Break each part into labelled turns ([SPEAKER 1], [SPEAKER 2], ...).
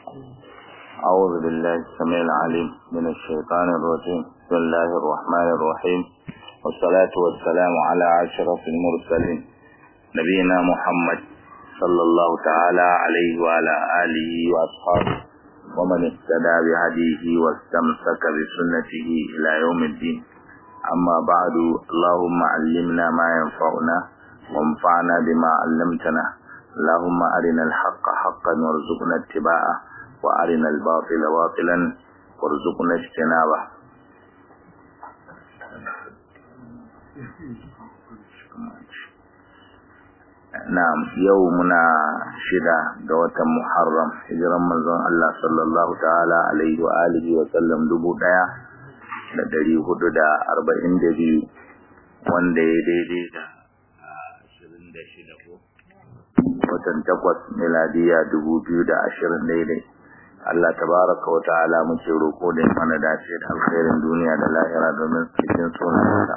[SPEAKER 1] أعوذ بالله السميع العليم من الشيطان الرجيم بسم الله الرحمن الرحيم والصلاة والسلام على أشرف المرسلين نبينا محمد صلى الله تعالى عليه وعلى آله وأصحابه ومن اهتدى بهديه واستمسك بسنته إلى يوم الدين أما بعد اللهم علمنا ما ينفعنا وانفعنا بما علمتنا اللهم أرنا الحق حقا وارزقنا اتباعه وأرنا الباطل باطلا وارزقنا اجتنابه Na'am yau muna shida ga watan Muharram hijiran manzon Allah sallallahu ta'ala alaihi wa alihi wa sallam dubu ɗaya da dari hudu da arba'in da biyu wanda ya daidai da ashirin da shida ko watan takwas miladiya dubu biyu da ashirin daidai Allah tabaraka wa ta'ala muke roƙo da mana dace da alkhairin duniya da lahira domin cikin sunansa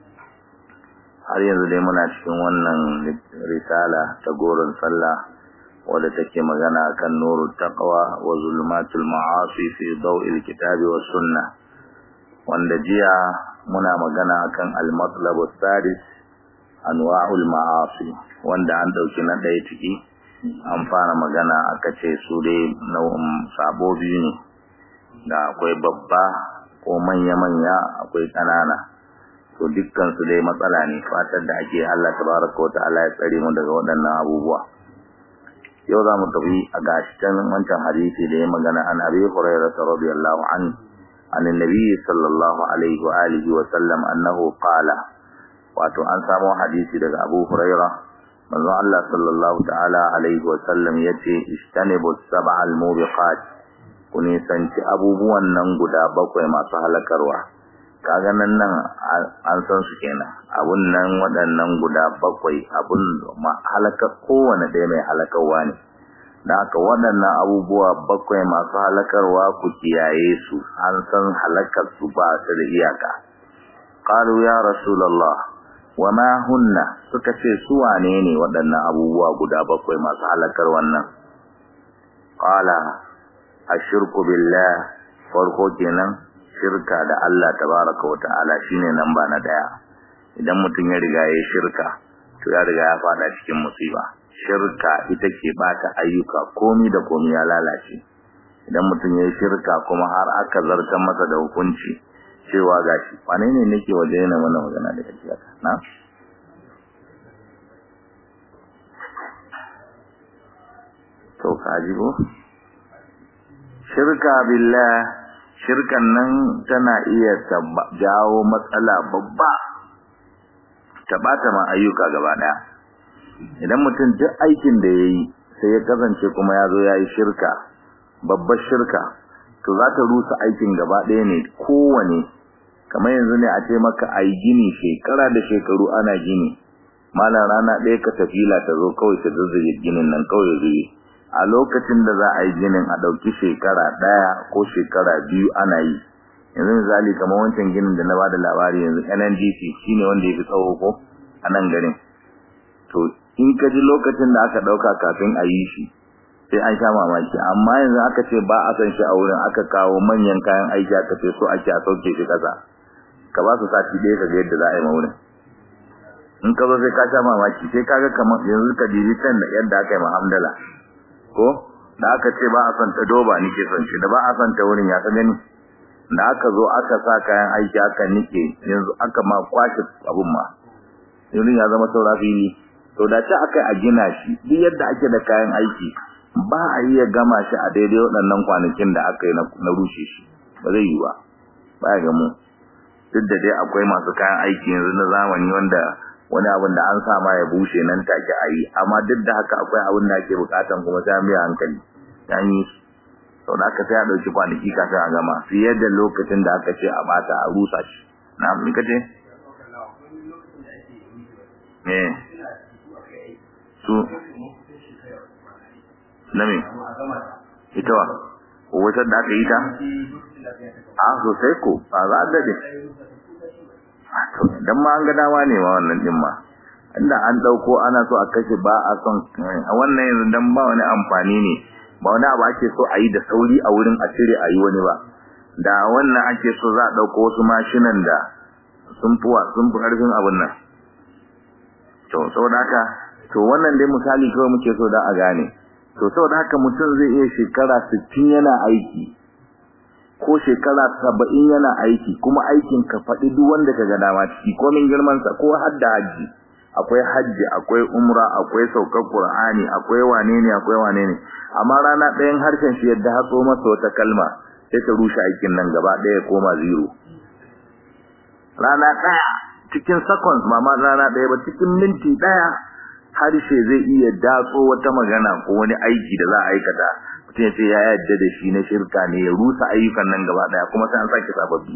[SPEAKER 1] har yanzu dai muna cikin wannan risala ta goron sallah wadda take magana kan nuru taqwa wa zulmatul ma'asi fi daw'il kitabi was sunnah wanda jiya muna magana akan al-matlab as-sadis anwa'ul ma'asi wanda an dauki na daya ciki an fara magana aka ce su dai nau'in sabo biyu ne da akwai babba ko manya-manya akwai ƙanana to dukkan su dai matsala ne fatar da ake Allah tabaraka wa ta'ala ya tsare mu daga waɗannan abubuwa yau za mu tafi a gashitan wancan hadisi da ya magana an abi hurairah radiyallahu anhu an annabi sallallahu alaihi wa alihi wa sallam annahu qala wato an samu hadisi daga abu hurairah manzo Allah sallallahu ta'ala alaihi wa sallam yace istanibu sab'al mubiqat ku nisanci abubuwan nan guda bakwai masu halakarwa kaga nan nan an san su kenan abun nan waɗannan guda bakwai abun halaka kowane ɗaya mai halakarwa ne da haka waɗannan abubuwa bakwai masu halakarwa ku kiyaye su an san halakar su ba su da iyaka qalu ya rasulullah wa ma hunna suka ce su wane ne waɗannan abubuwa guda bakwai masu halakar wannan qala ashirku billah farko kenan shirka da Allah tabaraka wa ta'ala shine namba na daya idan mutum ya riga ya shirka to ya riga ya fada cikin musiba shirka ita ke bata ayyuka komi da komi ya lalace idan mutum ya shirka kuma har aka zartar masa da hukunci cewa gashi wane ne nake waje yana mana magana da kake na to kaji ko shirka billah shirkan nan tana iya jawo matsala babba ta bata ma ayyuka gaba daya idan mutum duk aikin da yayi sai ya kasance kuma ya zo yayi shirka babbar shirka to za ta rusa aikin gaba daya ne kowane kamar yanzu ne a ce maka ayi gini shekara da shekaru ana gini malam rana ɗaya ka tafila ta zo kawai ta zazzage ginin nan kawai zuwa a lokacin da za a yi ginin a ɗauki shekara ɗaya ko shekara biyu ana yi yanzu misali kamar wancan ginin da na ba da labari yanzu NNDC shine wanda ya fi tsawo ko a nan garin to in ka ji lokacin da aka ɗauka kafin a yi shi sai an sha mamaki amma yanzu aka ce ba a san shi a wurin aka kawo manyan kayan aiki aka ce so ake a sauke shi ƙasa ka ba su sati ɗaya ka ga yadda za a yi ma wurin in ka zo sai ka sha mamaki sai ka ga kamar yanzu ka dibi can da yadda aka yi ma hamdala ko da aka ce ba a son ta doba nike son shi da ba a son ta wurin ya ka gani da aka zo aka sa kayan aiki aka nike yanzu aka ma kwashe abun ma yanzu ya zama saura fili to da ta aka a gina shi duk yadda ake da kayan aiki ba a iya gama shi a daidai waɗannan kwanakin da aka yi na rushe shi ba zai yi ba ba ya gamu duk da dai akwai masu kayan aiki yanzu na zamani wanda wani abin da an sama ya bushe nan take a yi amma duk da haka akwai abin da ake bukatan kuma sai mai hankali an yi sau da aka sai a ɗauki kwanaki kafin a gama fiye da lokacin da aka ce a bata a rusa shi na abin ka ce? eh su na me ita wa wata da aka yi ta? a sosai ko a za a dade dan ma an ga dama ne ma wannan din ma inda an dauko ana so a kashe ba a son a wannan yanzu dan ba wani amfani ne ba wani abu ake so a yi da sauri a wurin a cire a yi wani ba da wannan ake so za a ɗauko wasu mashinan da sun fuwa sun fi ƙarfin abin nan to saboda haka to wannan dai misali kawai muke so da a gane to saboda haka mutum zai iya shekara sittin yana aiki ko shekara saba'in yana aiki kuma aikin ka faɗi duk wanda ka ga dama ciki komin girmansa ko har da hajji akwai hajji akwai umra akwai saukar qur'ani akwai wane ne akwai wane ne amma rana ɗayan harshen shi yadda hatso masa wata kalma sai ta rushe aikin nan gaba ɗaya koma zero rana ɗaya cikin seconds ba ma rana ɗaya ba cikin minti ɗaya harshe zai iya datso wata magana ko wani aiki da za a aikata mutum ya ce ya yadda da shi na shirka ne ya rusa ayyukan nan gaba ɗaya kuma sai an sake sababbi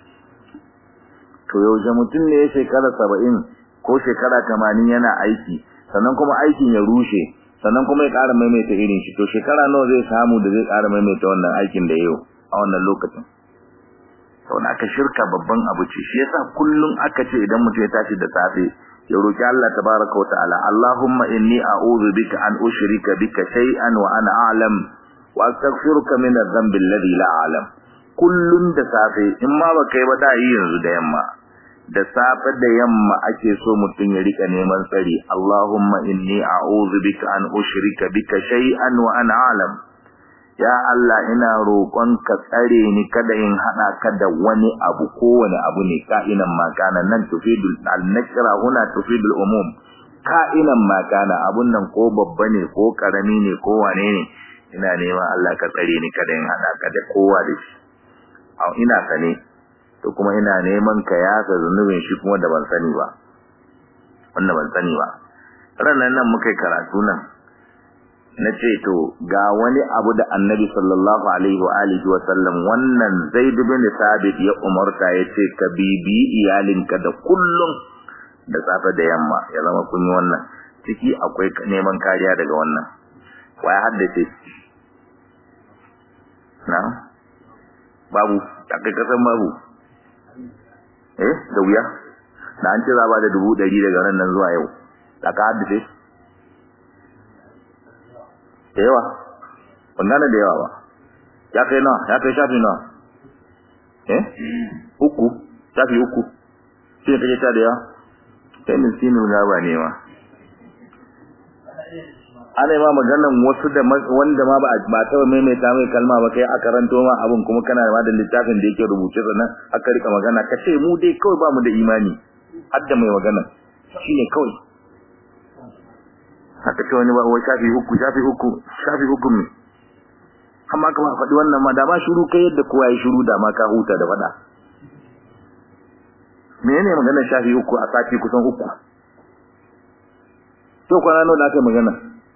[SPEAKER 1] to yaushe mutum ne ya shekara saba'in ko shekara tamanin yana aiki sannan kuma aikin ya rushe sannan kuma ya ƙara maimaita irin shi to shekara nawa zai samu da zai ƙara maimaita wannan aikin da yau a wannan lokacin saboda aka shirka babban abu ce shi yasa kullum aka ce idan mutum ya tashi da safe ya roki Allah tabaraka wa ta'ala Allahumma inni a'udhu bika an ushrika bika shay'an wa ana a'lam wa astaghfiruka min adh-dhanbi alladhi la a'lam kullun da safe in ma baka yi ba da yi yanzu da yamma da safe da yamma ake so mutum ya rika neman tsari Allahumma inni a'udhu bika an ushrika bika shay'an wa ana a'lam ya Allah ina roƙon ka tsare ni kada in hada ka da wani abu kowane abu ne ka'inan makana nan tufidul al-nakra huna tufidul umum ka'inan makana abun nan ko babba ne ko karami ne ko wane ne ina neman Allah ka tsare ni kada in hada ka da kowa da shi ina sane to kuma ina neman ka yasa zunubin shi kuma da ban sani ba wanda ban sani ba ranan nan muka karatu nan na ce to ga wani abu da annabi sallallahu alaihi wa alihi wa sallam wannan zaid bin sabit ya umarta ya ce ka bibi iyalinka da kullum da safe da yamma ya zama kun yi wannan ciki akwai neman kariya daga wannan wa ya haddace na babu akai kasan babu eh da wuya da an ce za ba da dubu ɗari daga nan nan zuwa yau da ka haddace da yawa wannan da yawa ba ya kai nawa ya kai shafi nawa eh uku shafi uku shi kake ta da yawa kai miskinu na ba ne ma ana ma maganan wasu da wanda ma ba ba ta maimaita mai kalma ba kai aka ranto ma abun kuma kana da madan littafin da yake rubuce sannan aka rika magana ka ce mu dai kawai ba mu da imani har da mai magana shine kawai haka ce wani ba wai shafi uku shafi uku shafi uku ne amma ka ba faɗi wannan ma da ma shiru kai yadda kowa ya shiru da ma ka huta da faɗa menene maganar shafi uku a sati kusan uku to kwana nawa da aka magana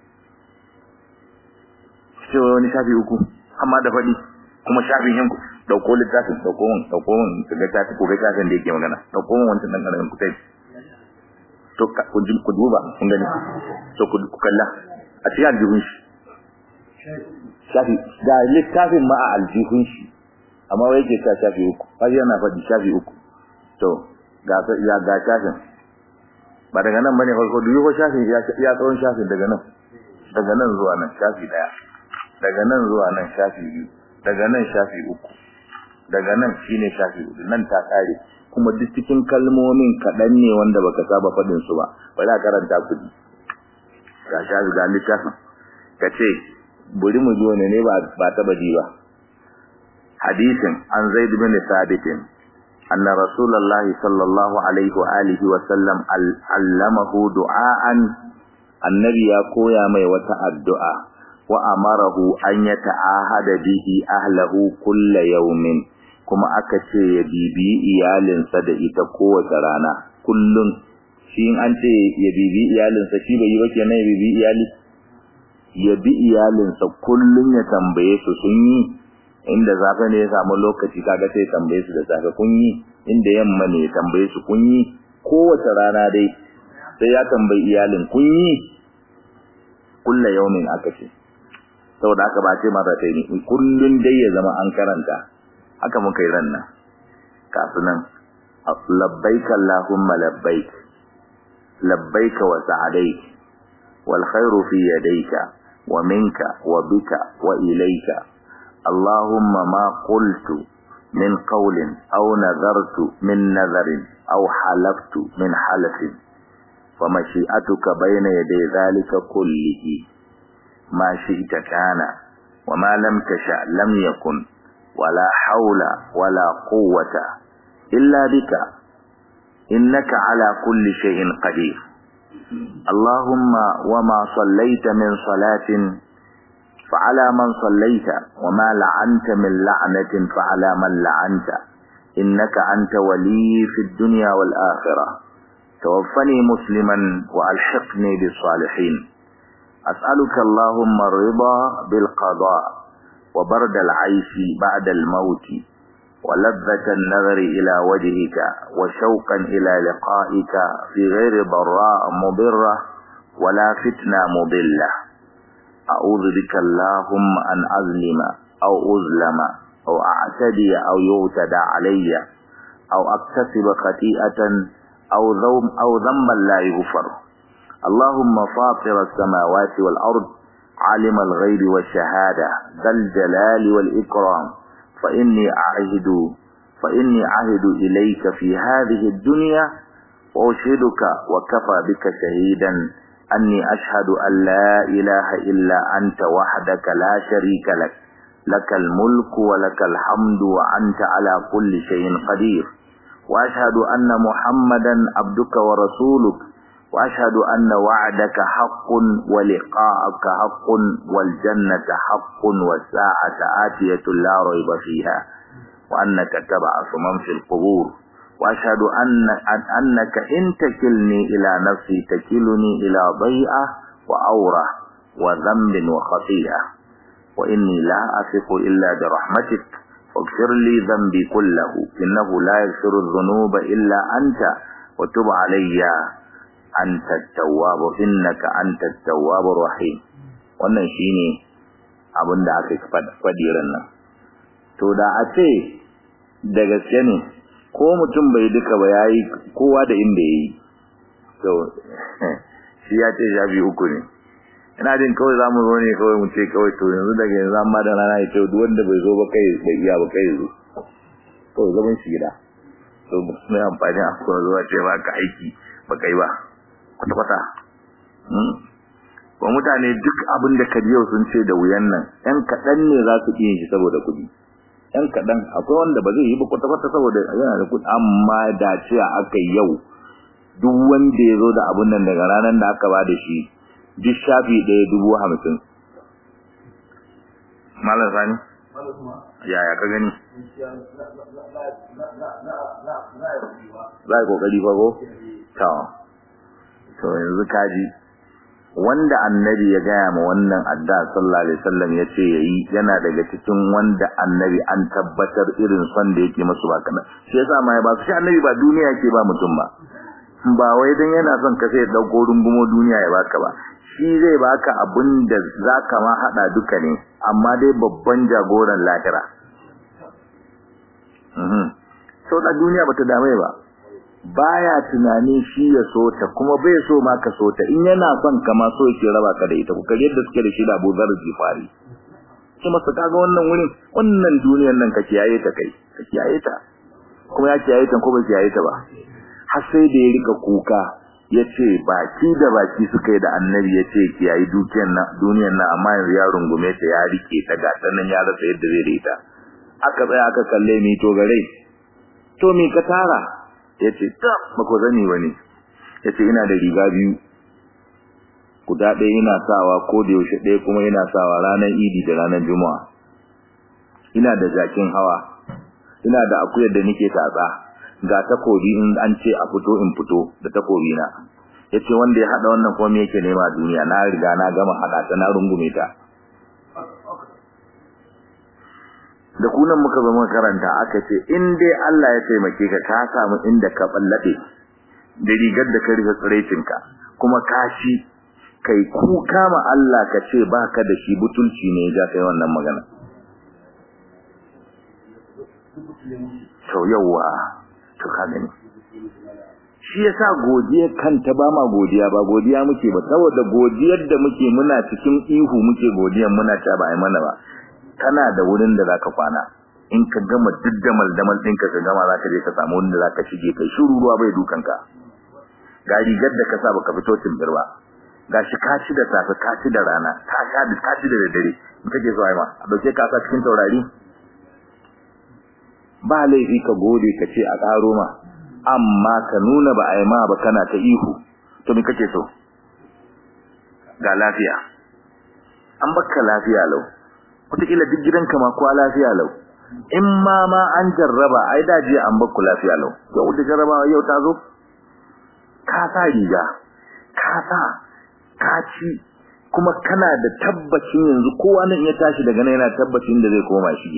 [SPEAKER 1] ce wani shafi uku amma da faɗi kuma shafin yanku dauko littafin dauko mun dauko mun ga tafi ko ga tafin da yake magana dauko mun wancan dan karamin kutai to ku duba kun gani to ku kalla a cikin aljihun shi shafi da littafin ma a aljihun shi amma wai yake ta shafi uku har yana faɗi shafi uku to ga ya ga shafin ba daga nan bane farko duk ko shafin ya ya tsawon shafin daga nan daga nan zuwa nan shafi daya daga nan zuwa nan shafi biyu daga nan shafi uku daga nan shine shafi uku nan ta kare kuma duk cikin kalmomin kaɗan ne wanda baka saba faɗin su ba bari a karanta ku ji ga shafi ga littafin ka ce buri mu ji wani ne ba ta baji ba hadisin an zaid bin sabit anna rasulullahi sallallahu alaihi wa alihi wa sallam allamahu du'aan annabi ya koya mai wata addu'a wa amarahu an yata'ahada bihi ahlahu kulla yawmin kuma aka ce ya bibi iyalinsa da ita kowace rana kullum shi an ce ya bibi iyalinsa shi bai yi ba kenan ya bibi iyali ya bi iyalinsa kullum ya tambaye su sun yi inda zafi ne ya samu lokaci kaga sai tambaye su da safe kun yi inda yamma ne ya tambaye su kun yi kowace rana dai sai ya tambayi iyalin kun yi kulla yaumin aka ce saboda haka ba ce mara ta ne kullum dai ya zama an karanta haka muka yi ran nan kasu nan labbaik allahumma labbaik labbaik wa sa'adaik wal khairu fi yadayka ومنك وبك وإليك اللهم ما قلت من قول أو نذرت من نذر أو حلفت من حلف فمشيئتك بين يدي ذلك كله ما شئت كان وما لم تشأ لم يكن ولا حول ولا قوة إلا بك إنك على كل شيء قدير اللهم وما صليت من صلاة فعلى من صليت وما لعنت من لعنة فعلى من لعنت إنك أنت ولي في الدنيا والآخرة توفني مسلما وألحقني بالصالحين أسألك اللهم الرضا بالقضاء وبرد العيش بعد الموت ولذة النظر إلى وجهك وشوقا إلى لقائك في غير ضراء مضرة ولا فتنة مضلة أعوذ بك اللهم أن أظلم أو أظلم أو أعتدي أو يعتدى علي أو أكتسب خطيئة أو ذنب أو ذنبا لا يغفر اللهم فاطر السماوات والأرض عالم الغيب والشهادة ذا الجلال والإكرام فإني أعهد فإني أعهد إليك في هذه الدنيا وأشهدك وكفى بك شهيدا أني أشهد أن لا إله إلا أنت وحدك لا شريك لك لك الملك ولك الحمد وأنت على كل شيء قدير وأشهد أن محمدا عبدك ورسولك وأشهد أن وعدك حق ولقاءك حق والجنة حق والساعة آتية لا ريب فيها وأنك تبعث من في القبور وأشهد أن أنك إن تكلني إلى نفسي تكلني إلى ضيئة وأورة وذنب وخطيئة وإني لا أثق إلا برحمتك واغفر لي ذنبي كله إنه لا يغفر الذنوب إلا أنت وتب علي أنت التواب إنك أنت التواب الرحيم wannan shine abin da aka faɗi nan to da a ce da gaske ne ko mutum bai duka ba yayi kowa da inda yayi to shi ya ce shafi uku ne ina jin kawai zamu zo ne kawai mu ce kawai to yanzu daga yanzu amma da rana ya ce duk wanda bai zo ba kai bai iya ba kai zo to zaman shi gida to mai amfani a kuma zuwa ce ba ka aiki ba kai ba kwata kwata ba mutane duk abin da ka yau sun ce da wuyan nan yan kaɗan ne za su iya shi saboda kuɗi yan kaɗan akwai wanda ba zai yi ba kwata kwata saboda yana da kuɗi amma da ce aka yau duk wanda ya zo da abin nan daga ranar da aka ba da shi duk shafi ɗaya dubu hamsin. Malam Sani? Yaya ka gani? Za a yi ƙoƙari fa ko? Tawa. To yanzu kaji. Wanda annabi ya gaya ma wannan adda sallallahu alaihi wasallam ya ce ya yi yana daga cikin wanda annabi an tabbatar irin son da yake masu ba kana. Shi yasa ma ya ba su shi annabi ba duniya ke ba mutum ba. Ba wai dan yana son ka sai ya ɗauko rungumo duniya ya baka ba. shi zai baka abin da zaka ma hada duka ne amma dai babban jagoran lahira mhm so da duniya bata dame ba baya tunani shi ya so ta kuma bai so ma ka so ta in yana son ka ma so yake raba ka da ita ku kage yadda suke da shi da Abu Zar Jifari kuma su kaga wannan wurin wannan duniyar nan ka kiyaye ta kai ka kiyaye ta kuma ya kiyaye ta ko bai kiyaye ta ba har sai da ya rika kuka yace baki da baki suka yi da annabi yace kiyayi dukiyar nan duniyar nan amma yanzu ya rungume ta ya rike ta ga nan ya rasa yadda zai rita aka tsaya aka kalle mi to gare to mi ka tara yace ta bako zani bane yace ina da riga biyu guda ɗaya ina sawa ko da yaushe ɗaya kuma ina sawa ranar idi da ranar juma'a ina da jakin hawa ina da akuyar da nake tatsa ga takobi in an ce a fito in fito da takobi na yace wanda ya hada wannan komai yake nema duniya na riga na gama hada ta na rungume ta da kunan muka zama karanta aka ce in dai Allah ya taimake ka ka samu inda ka ballabe da rigar da ka rufe tsirecinka kuma kashi kai kuka ma Allah ka ce baka da shi butulci ne ya kai wannan magana to yawa to ka gani shi yasa godiyar kanta ba ma godiya ba godiya muke ba saboda godiyar da muke muna cikin ihu muke godiyar muna ta ba ai mana ba kana da wurin da zaka kwana in ka gama diddamal damal ɗinka ka gama zaka je ka samu wurin da zaka shige kai shiru ruwa bai dukan ka ga rigar da ka sa baka fito timbir ba gashi ka ci da safe ka ci da rana ka sha da ka ci da dare in kake so ai ma a dauke ka sa cikin taurari ba laifi ka gode ka ce a karo ma amma ka nuna ba ai ma ba kana ta ihu to me kake so ga lafiya an baka lafiya lau wataƙila duk gidanka ma kuwa lafiya lau in ma ma an jarraba ai da jiya an bakku lafiya lau yau da jarrabawa yau ta zo ka sa riga ka sa ka ci kuma kana da tabbacin yanzu kowa nan ya tashi daga nan yana tabbacin da zai koma shige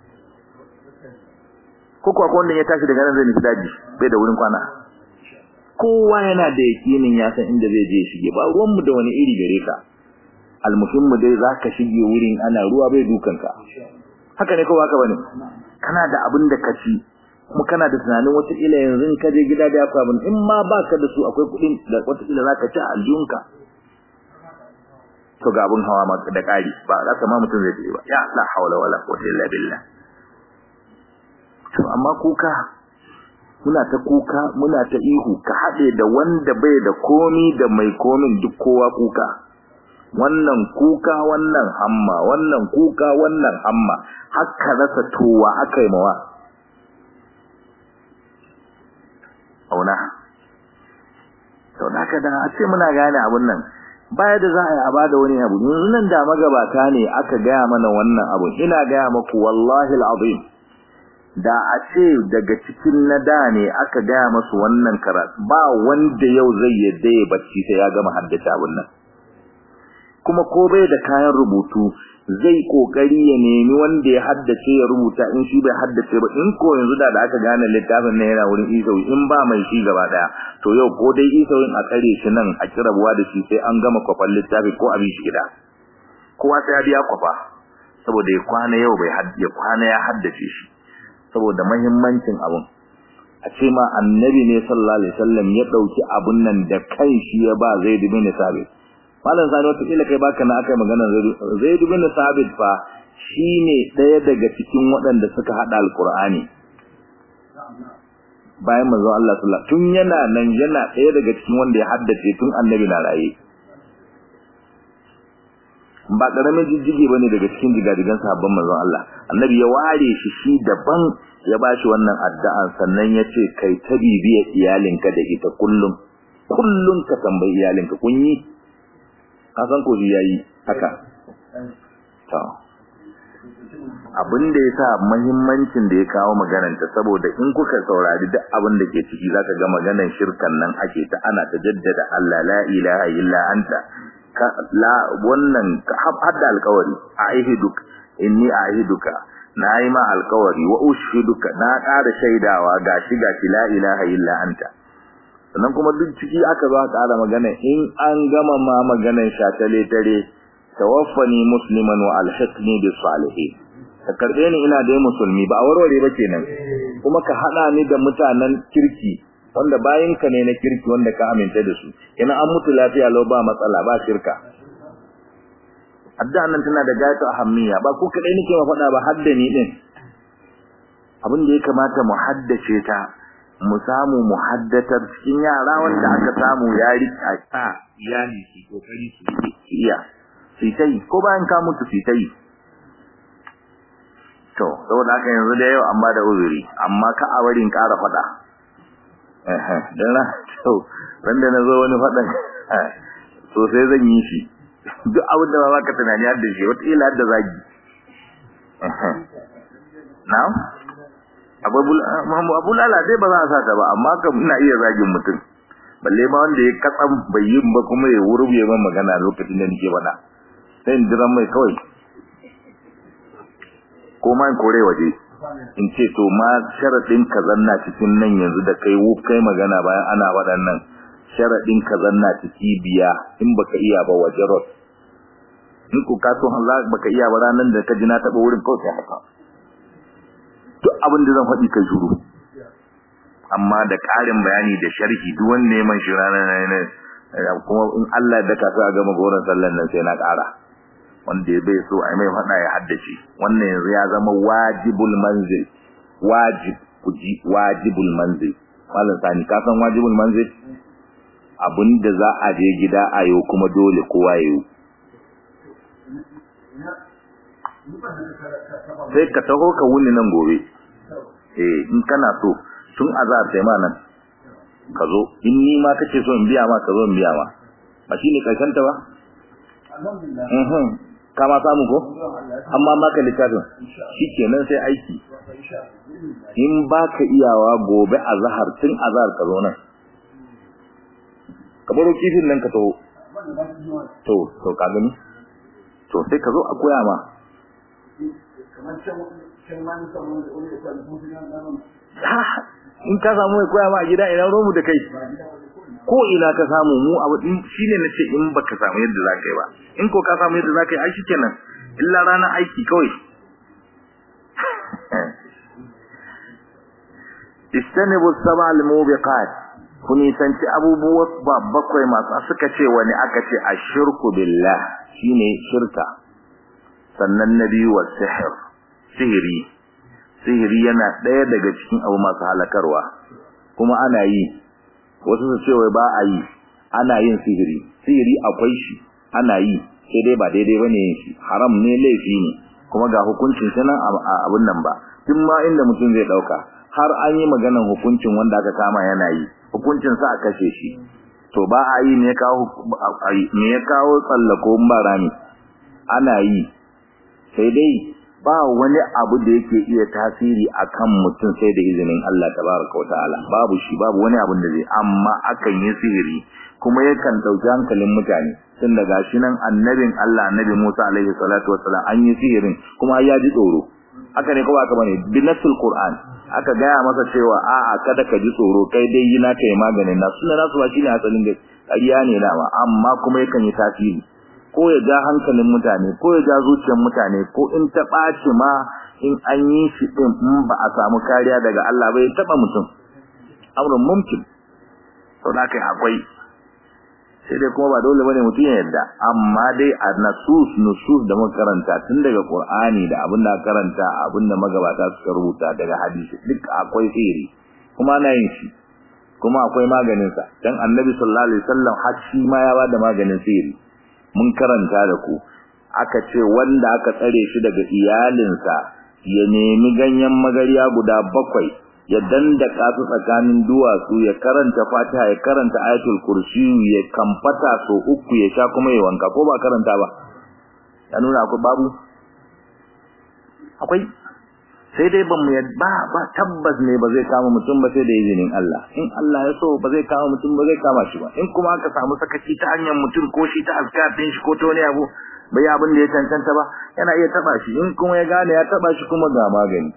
[SPEAKER 1] ko kuwa wanda ya tashi daga nan zai nufi daji bai da wurin kwana kowa yana da yakinin ya san inda zai je shige ba ruwan mu da wani iri gare ka almuhimmu dai zaka shige wurin ana ruwa bai dukan ka haka ne ko haka bane kana da abin da ka ci kuma kana da tunanin wata ila yanzu in ka je gida da yafa abin in ma baka da su akwai kuɗin da wata ila zaka ci a aljunka to ga abun hawa ma da ƙari ba za ka ma mutum zai je ba ya la hawla wala quwwata illa billah to amma kuka muna ta kuka muna ta ihu ka haɗe da wanda bai da komi da mai komin duk kowa kuka wannan kuka wannan hamma wannan kuka wannan hamma haka rasa towa aka yi mawa auna sau da da a ce muna gane abun nan baya da za a yi a bada wani abu yanzu nan da magabata ne aka gaya mana wannan abun ina gaya maku wallahi al'azim da a ce daga cikin na da ne aka gaya masu wannan karatu ba wanda yau zai yadda ya bacci sai ya gama haddace abun nan kuma ko bai da kayan rubutu zai kokari ya nemi wanda ya haddace ya rubuta in shi bai haddace ba in ko yanzu da da aka gane littafin nan yana wurin isawi in ba mai shi gaba daya to yau ko dai isawin a kare shi nan a kirabuwa da shi sai an gama kwafan littafi ko abin shi gida kowa sai ya biya kwafa saboda ya kwana yau bai haddace kwana ya haddace shi saboda muhimmancin abun a ce ma annabi ne sallallahu alaihi wasallam ya dauki abun nan da kai shi ya ba Zaid bin Sabit malam sani wata kila kai baka na akai magana Zaid bin Sabit fa shine daya daga cikin waɗanda suka hada alqur'ani bayan manzon Allah sallallahu tun yana nan yana daya daga cikin wanda ya haddace tun annabi na raye ba karamin jijjige bane daga cikin jigadigan sahabban manzon Allah annabi ya ware shi shi daban ya bashi wannan addu'an sannan yace kai ta bibiya iyalinka da ita kullum kullum ka tambayi iyalinka kun yi ka san ko yayi haka to abin da yasa muhimmancin da ya kawo maganar ta saboda in kuka saurari duk abin da ke ciki zaka ga maganar shirkan nan ake ta ana ta jaddada Allah la ilaha illa anta la wannan hadda alkawari a ahiduk inni ahiduka na yi ma alkawari wa ushiduka na ƙara shaidawa gashi gashi la ilaha illa anta sannan kuma duk ciki aka zo ƙara magana in an gama ma maganar shatale tare tawaffani musliman wa alhiqni bis salihin ka karbe ni ina da musulmi ba a warware ba kenan kuma ka hada ni da mutanen kirki wanda bayin ka ne na kirki wanda ka aminta da su ina an mutu lafiya lau ba matsala ba shirka addu'a nan tana da gaitu ahammiya ba ku kadai nake ma faɗa ba hadda ni din abin da ya kamata mu haddace ta mu samu mu haddatar cikin yara wanda aka samu ya rika sa iyali su kokari su iya su tai ko bayan ka mutu su tai to saboda haka yanzu da yau an ba da uzuri amma ka a barin ƙara faɗa dan na to wanda na zo wani faɗan to sai zan yi shi duk abin da ba ka tunani har da shi wata ila har da zagi na'am abu lala dai ba za a sata ba amma kam ina iya zagin mutum balle ma wanda ya katsam bai yin ba kuma ya wurbe man magana lokacin da nake faɗa sai in jira mai kawai ko ma in kore waje in ce to ma sharadin ka zanna cikin nan yanzu da kai wu kai magana bayan ana waɗannan sharadin ka zanna ciki biya in baka iya ba waje rot in ku ka so Allah baka iya ba ranan da ka ji na taba wurin kawai haka duk abin da zan faɗi kai shiru amma da ƙarin bayani da sharhi duk wanda ya man shi ranar nan kuma in Allah da ka sa gama goron sallan nan sai na ƙara wanda bai so ai mai fada ya haddace wannan yanzu ya zama wajibul manzil wajib kuji wajibul manzil mallan sani ka san wajibul manzil abinda za a je gida a yau kuma dole kowa ya yi sai ka taho ka wuni nan gobe eh in kana so tun azar sai ma nan ka zo in ni ma kace so in biya ma ka zo in biya ma ba shine karshen ta ba alhamdulillah ka ma samu ko amma maka littafin shikenan sai aiki in baka iyawa gobe azhar tun azhar ka zo nan ka baro kifin nan ka taho to to ka gani to sai ka zo a koya ma in ka samu mai koya ma a gida ina romu da kai ko ina ka samu mu abu din shine nace in baka samu yadda zaka yi ba in ko ka samu yadda zaka yi ai shikenan illa ranar aiki kawai istanibu sab'a al-mubiqat kuni sanci abubuwa bakwai masu suka ce wani aka ce ashirku billah shine shirka sannan nabi wa sihr sihiri sihiri yana ɗaya daga cikin abu masu halakarwa kuma ana yi wasu su ce wai ba a yi ana yin sihiri sihiri akwai shi ana yi sai dai ba daidai bane yin shi haram ne laifi ne kuma ga hukuncin sa nan abun nan ba tun ma inda mutum zai dauka har an yi maganan hukuncin wanda aka kama yana yi hukuncin sa a kashe shi to ba a yi ne kawo me ya kawo tsallako barani ana yi sai dai ba wani abu da yake iya tasiri akan mutum sai da izinin Allah tabaraka wa ta'ala babu shi babu wani abu da zai amma akan yi sihiri kuma yakan dauki hankalin mutane tun daga shi nan annabin Allah annabi Musa alaihi salatu wassalam an yi sihirin kuma ya ji tsoro haka ne kawai aka bane binasul qur'an aka gaya masa cewa a'a kada ka ji tsoro kai dai yi naka yi maganin na sunna nasu ba shine asalin da ƙarya ne dama amma kuma yakan yi tasiri ko ya ja hankalin mutane ko ya ja zuciyar mutane ko in ta ɓaci ma in an yi shi ɗin in ba a samu kariya daga Allah ba ya taɓa mutum amurin mumkin sau da kai akwai sai dai kuma ba dole bane mutum ya yarda amma dai a nasus nusus da muka karanta tun daga Qur'ani da abin da karanta abin da magabata suka rubuta daga hadisi duk akwai sihiri kuma ana yin shi kuma akwai maganin sa dan Annabi sallallahu alaihi wasallam har shi ma ya bada maganin sihiri mun karanta da ku aka ce wanda aka tsare shi daga iyalinsa ya nemi ganyen magariya guda bakwai ya dandaka su tsakanin duwatsu ya karanta fatiha ya karanta ayatul kursi ya kamfata so uku ya sha kuma ya wanka ko ba karanta ba ya nuna akwai babu akwai sai dai ban mu ba ba tabbas ne ba zai kama mutum ba sai da izinin Allah in Allah ya so ba zai kama mutum ba zai kama shi ba in kuma aka samu sakaci ta hanyar mutum ko shi ta azkar din shi ko to ne abu bai abin da ya cancanta ba yana iya taba shi in kuma ya gane ya taba shi kuma ga magani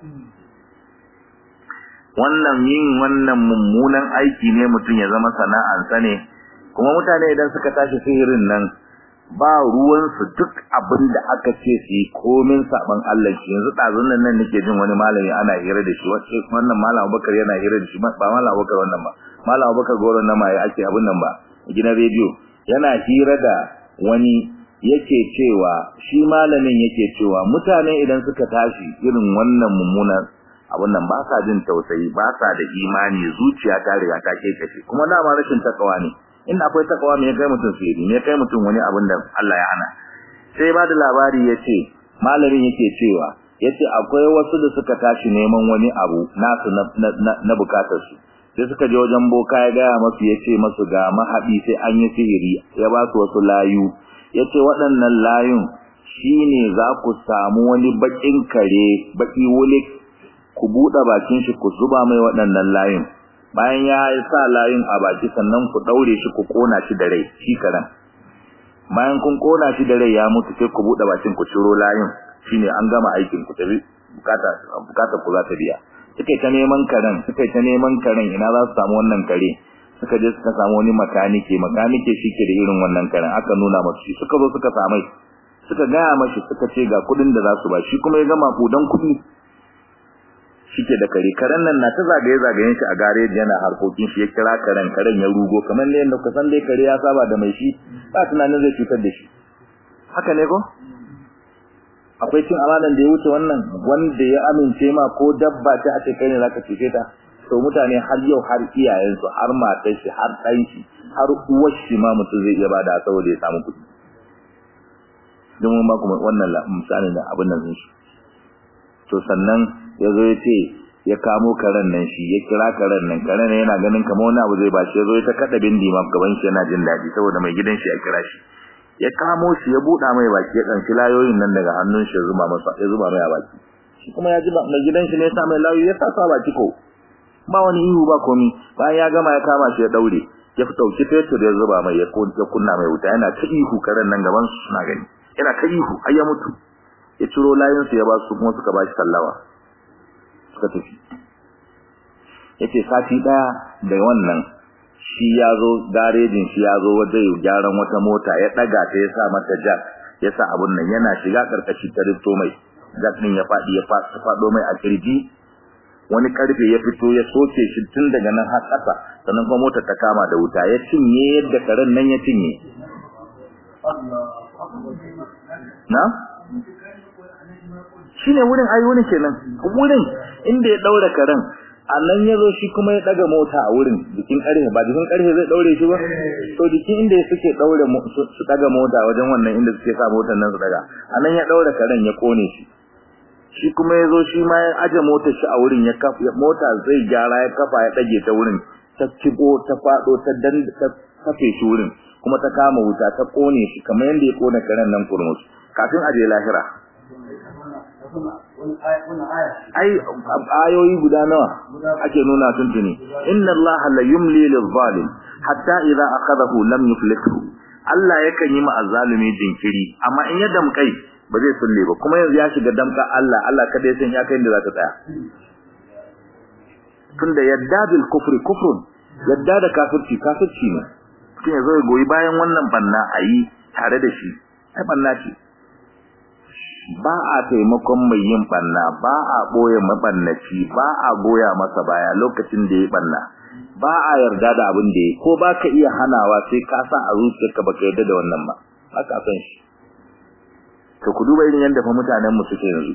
[SPEAKER 1] wannan yin wannan mummunan aiki ne mutum ya zama sana'ansa ne kuma mutane idan suka tashi sihirin nan ba ruwansu duk abin da aka ce su yi komin saban Allah shi yanzu ɗazun nan nan nake jin wani malami ana hira da shi wacce wannan malam Abubakar yana hira da shi ba malam Abubakar wannan ba malam Abubakar goron nan ma ya ake abin nan ba gidan rediyo yana hira da wani yake cewa shi malamin yake cewa mutane idan suka tashi irin wannan mummunan abun nan ba sa jin tausayi ba sa da imani zuciya ta riga ta kekace kuma dama rashin takawa ne in akwai takawa me ya kai mutum sirri me ya kai mutum wani abun da Allah ya hana sai ba da labari yace malamin yake cewa yace akwai wasu da suka tashi neman wani abu nasu na na, na bukatar su sai suka je wajen boka ya gaya masu yace masu ga mahadi sai an yi sihiri ya ba su wasu layu yace waɗannan layun shine za ku samu wani bakin kare baki wulik ku buɗe bakin shi ku zuba mai waɗannan layin bayan ya sa layin a baki sannan ku daure shi ku kona shi da rai shi karan bayan kun kona shi da rai ya mutu sai ku buɗe bakin ku ciro layin shine an gama aikin ku tabi bukata bukata ku za ta biya suka ta neman karen suka ta neman karen ina za su samu wannan kare suka je suka samu wani makanike makanike shike da irin wannan karen aka nuna masu shi suka zo suka samai suka gaya mashi suka ce ga kudin da za su ba shi kuma ya gama kudan kudi shike da kare karen nan na ta zagaye zagayen shi a gareji yana harkokin shi ya kira karen karen ya rugo kamar ne yadda kusan dai kare ya saba da mai shi ba tunanin zai cutar da shi haka ne ko akwai cin amanan da ya wuce wannan wanda ya amince ma ko dabba ta a ce kai ne zaka cuce ta to mutane har yau har iyayensu har matar shi har ɗan shi har uwar shi ma mutum zai iya bada saboda ya samu kuɗi don mun ba kuma wannan misali da abin nan shi to sannan ya zo ya ce ya kamo karen nan shi ya kira karen nan karen nan yana ganin kamar wani abu zai ba shi ya zo ya ta kada bindi ma gaban shi yana jin daɗi saboda mai gidan shi ya kira shi ya kamo shi ya buɗa mai baki ya ɗanci layoyin nan daga hannun shi ya zuba masa ya zuba mai a baki shi kuma ya ji mai gidan shi ne ya sa mai layoyi ya sa sa baki ko ba wani ihu ba komi bayan ya gama ya kama shi ya daure ya fi dauki fetur ya zuba mai ya kunna mai wuta yana ta ihu karen nan gaban su suna gani yana ta ihu har ya mutu ya ciro layin su ya ba su kuma suka ba shi sallawa suka tafi yace sati daya da wannan shi ya zo garejin shi ya zo waje gyaran wata mota ya daga ta ya sa mata jack ya sa abun nan yana shiga karkashi ta rifto mai jack din ya fadi ya fado mai a kirji wani karfe ya fito ya soke shi tun daga nan har ƙasa sannan kuma motar ta kama da wuta ya cinye yadda karen nan ya cinye na shine wurin ai wurin kenan wurin inda ya daura karen a nan ya zo shi kuma ya daga mota a wurin jikin karfe ba jikin karfe zai daure shi ba to jikin inda suke daure su daga mota wajen wannan inda suke sa motar nan su daga a nan ya daura karen ya kone shi shi kuma yazo shi ma ya aje motar shi a wurin ya kafa mota zai gyara ya kafa ya dage ta wurin ta kibo ta fado ta dan ta kafe shi wurin kuma ta kama wuta ta kone shi kamar yanda ya kone karen nan kurmus kafin aje lahira ai ayoyi guda nawa ake nuna tuntuni inna allaha la yumli lil zalim hatta idza akhadahu lam yuflithu Allah yakan yi ma azzalumi jinkiri amma in ya damkai ba zai sulle ba kuma yanzu ya shiga damka Allah Allah kada ya san ya kai inda za ta tsaya tunda yadda bil kufri kufrun yadda da kafirci kafirci ne kin yazo ya goyi bayan wannan banna ayi tare da shi ai banna ce ba a taimakon mai yin banna ba a boye mabannaci ba a goya masa baya lokacin da ya banna ba a yarda da abin da ya ko ba ka iya hanawa sai ka sa a zuciyarka baka yarda da wannan ba haka san shi to ku duba irin yadda fa mutanen mu suke yanzu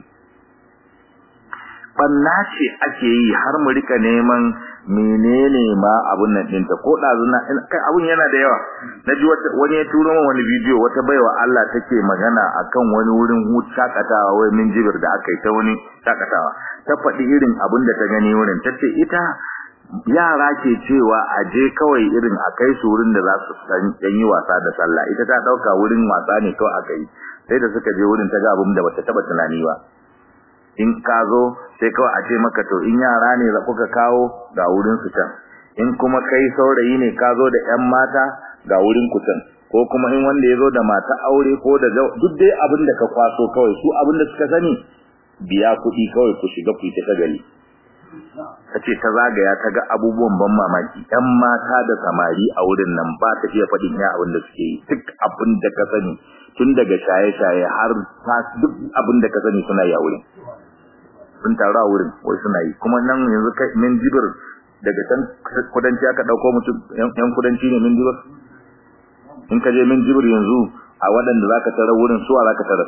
[SPEAKER 1] banna ce ake yi har mu rika neman menene ma abun nan ɗinta ko ɗazuna kai abun yana da yawa na ji wani ya turo min wani bidiyo wata baiwa Allah take magana akan wani wurin hutu shakatawa wai min jibir da aka yi ta wani shakatawa ta faɗi irin abun da ta gani wurin ta ce ita yara ke cewa a je kawai irin a kai su wurin da za su dan yi wasa da sallah ita ta ɗauka wurin wasa ne kawai aka yi sai da suka je wurin ta ga abun da bata taba tunani ba in ka zo sai kawai a ce maka to in yara ne za kuka kawo ga wurin su can in kuma kai saurayi ne ka zo da ƴan mata ga wurin ku can ko kuma in wanda ya zo da mata aure ko da duk dai abin da ka kwaso kawai su abin da suka sani biya kuɗi kawai ku shiga ku yi ta gari ta ce ta zagaya ta ga abubuwan ban mamaki ƴan mata da samari a wurin nan ba ta iya faɗin ya abin da suke yi duk abin da ka sani tun daga shaye-shaye har duk abin da ka sani suna yi a wurin sun taru a wurin wai suna yi kuma nan yanzu kai min jibir daga can kudanci aka dauko mutum yan kudanci ne min jibir in ka je min jibir yanzu a waɗanda zaka tara wurin suwa zaka tara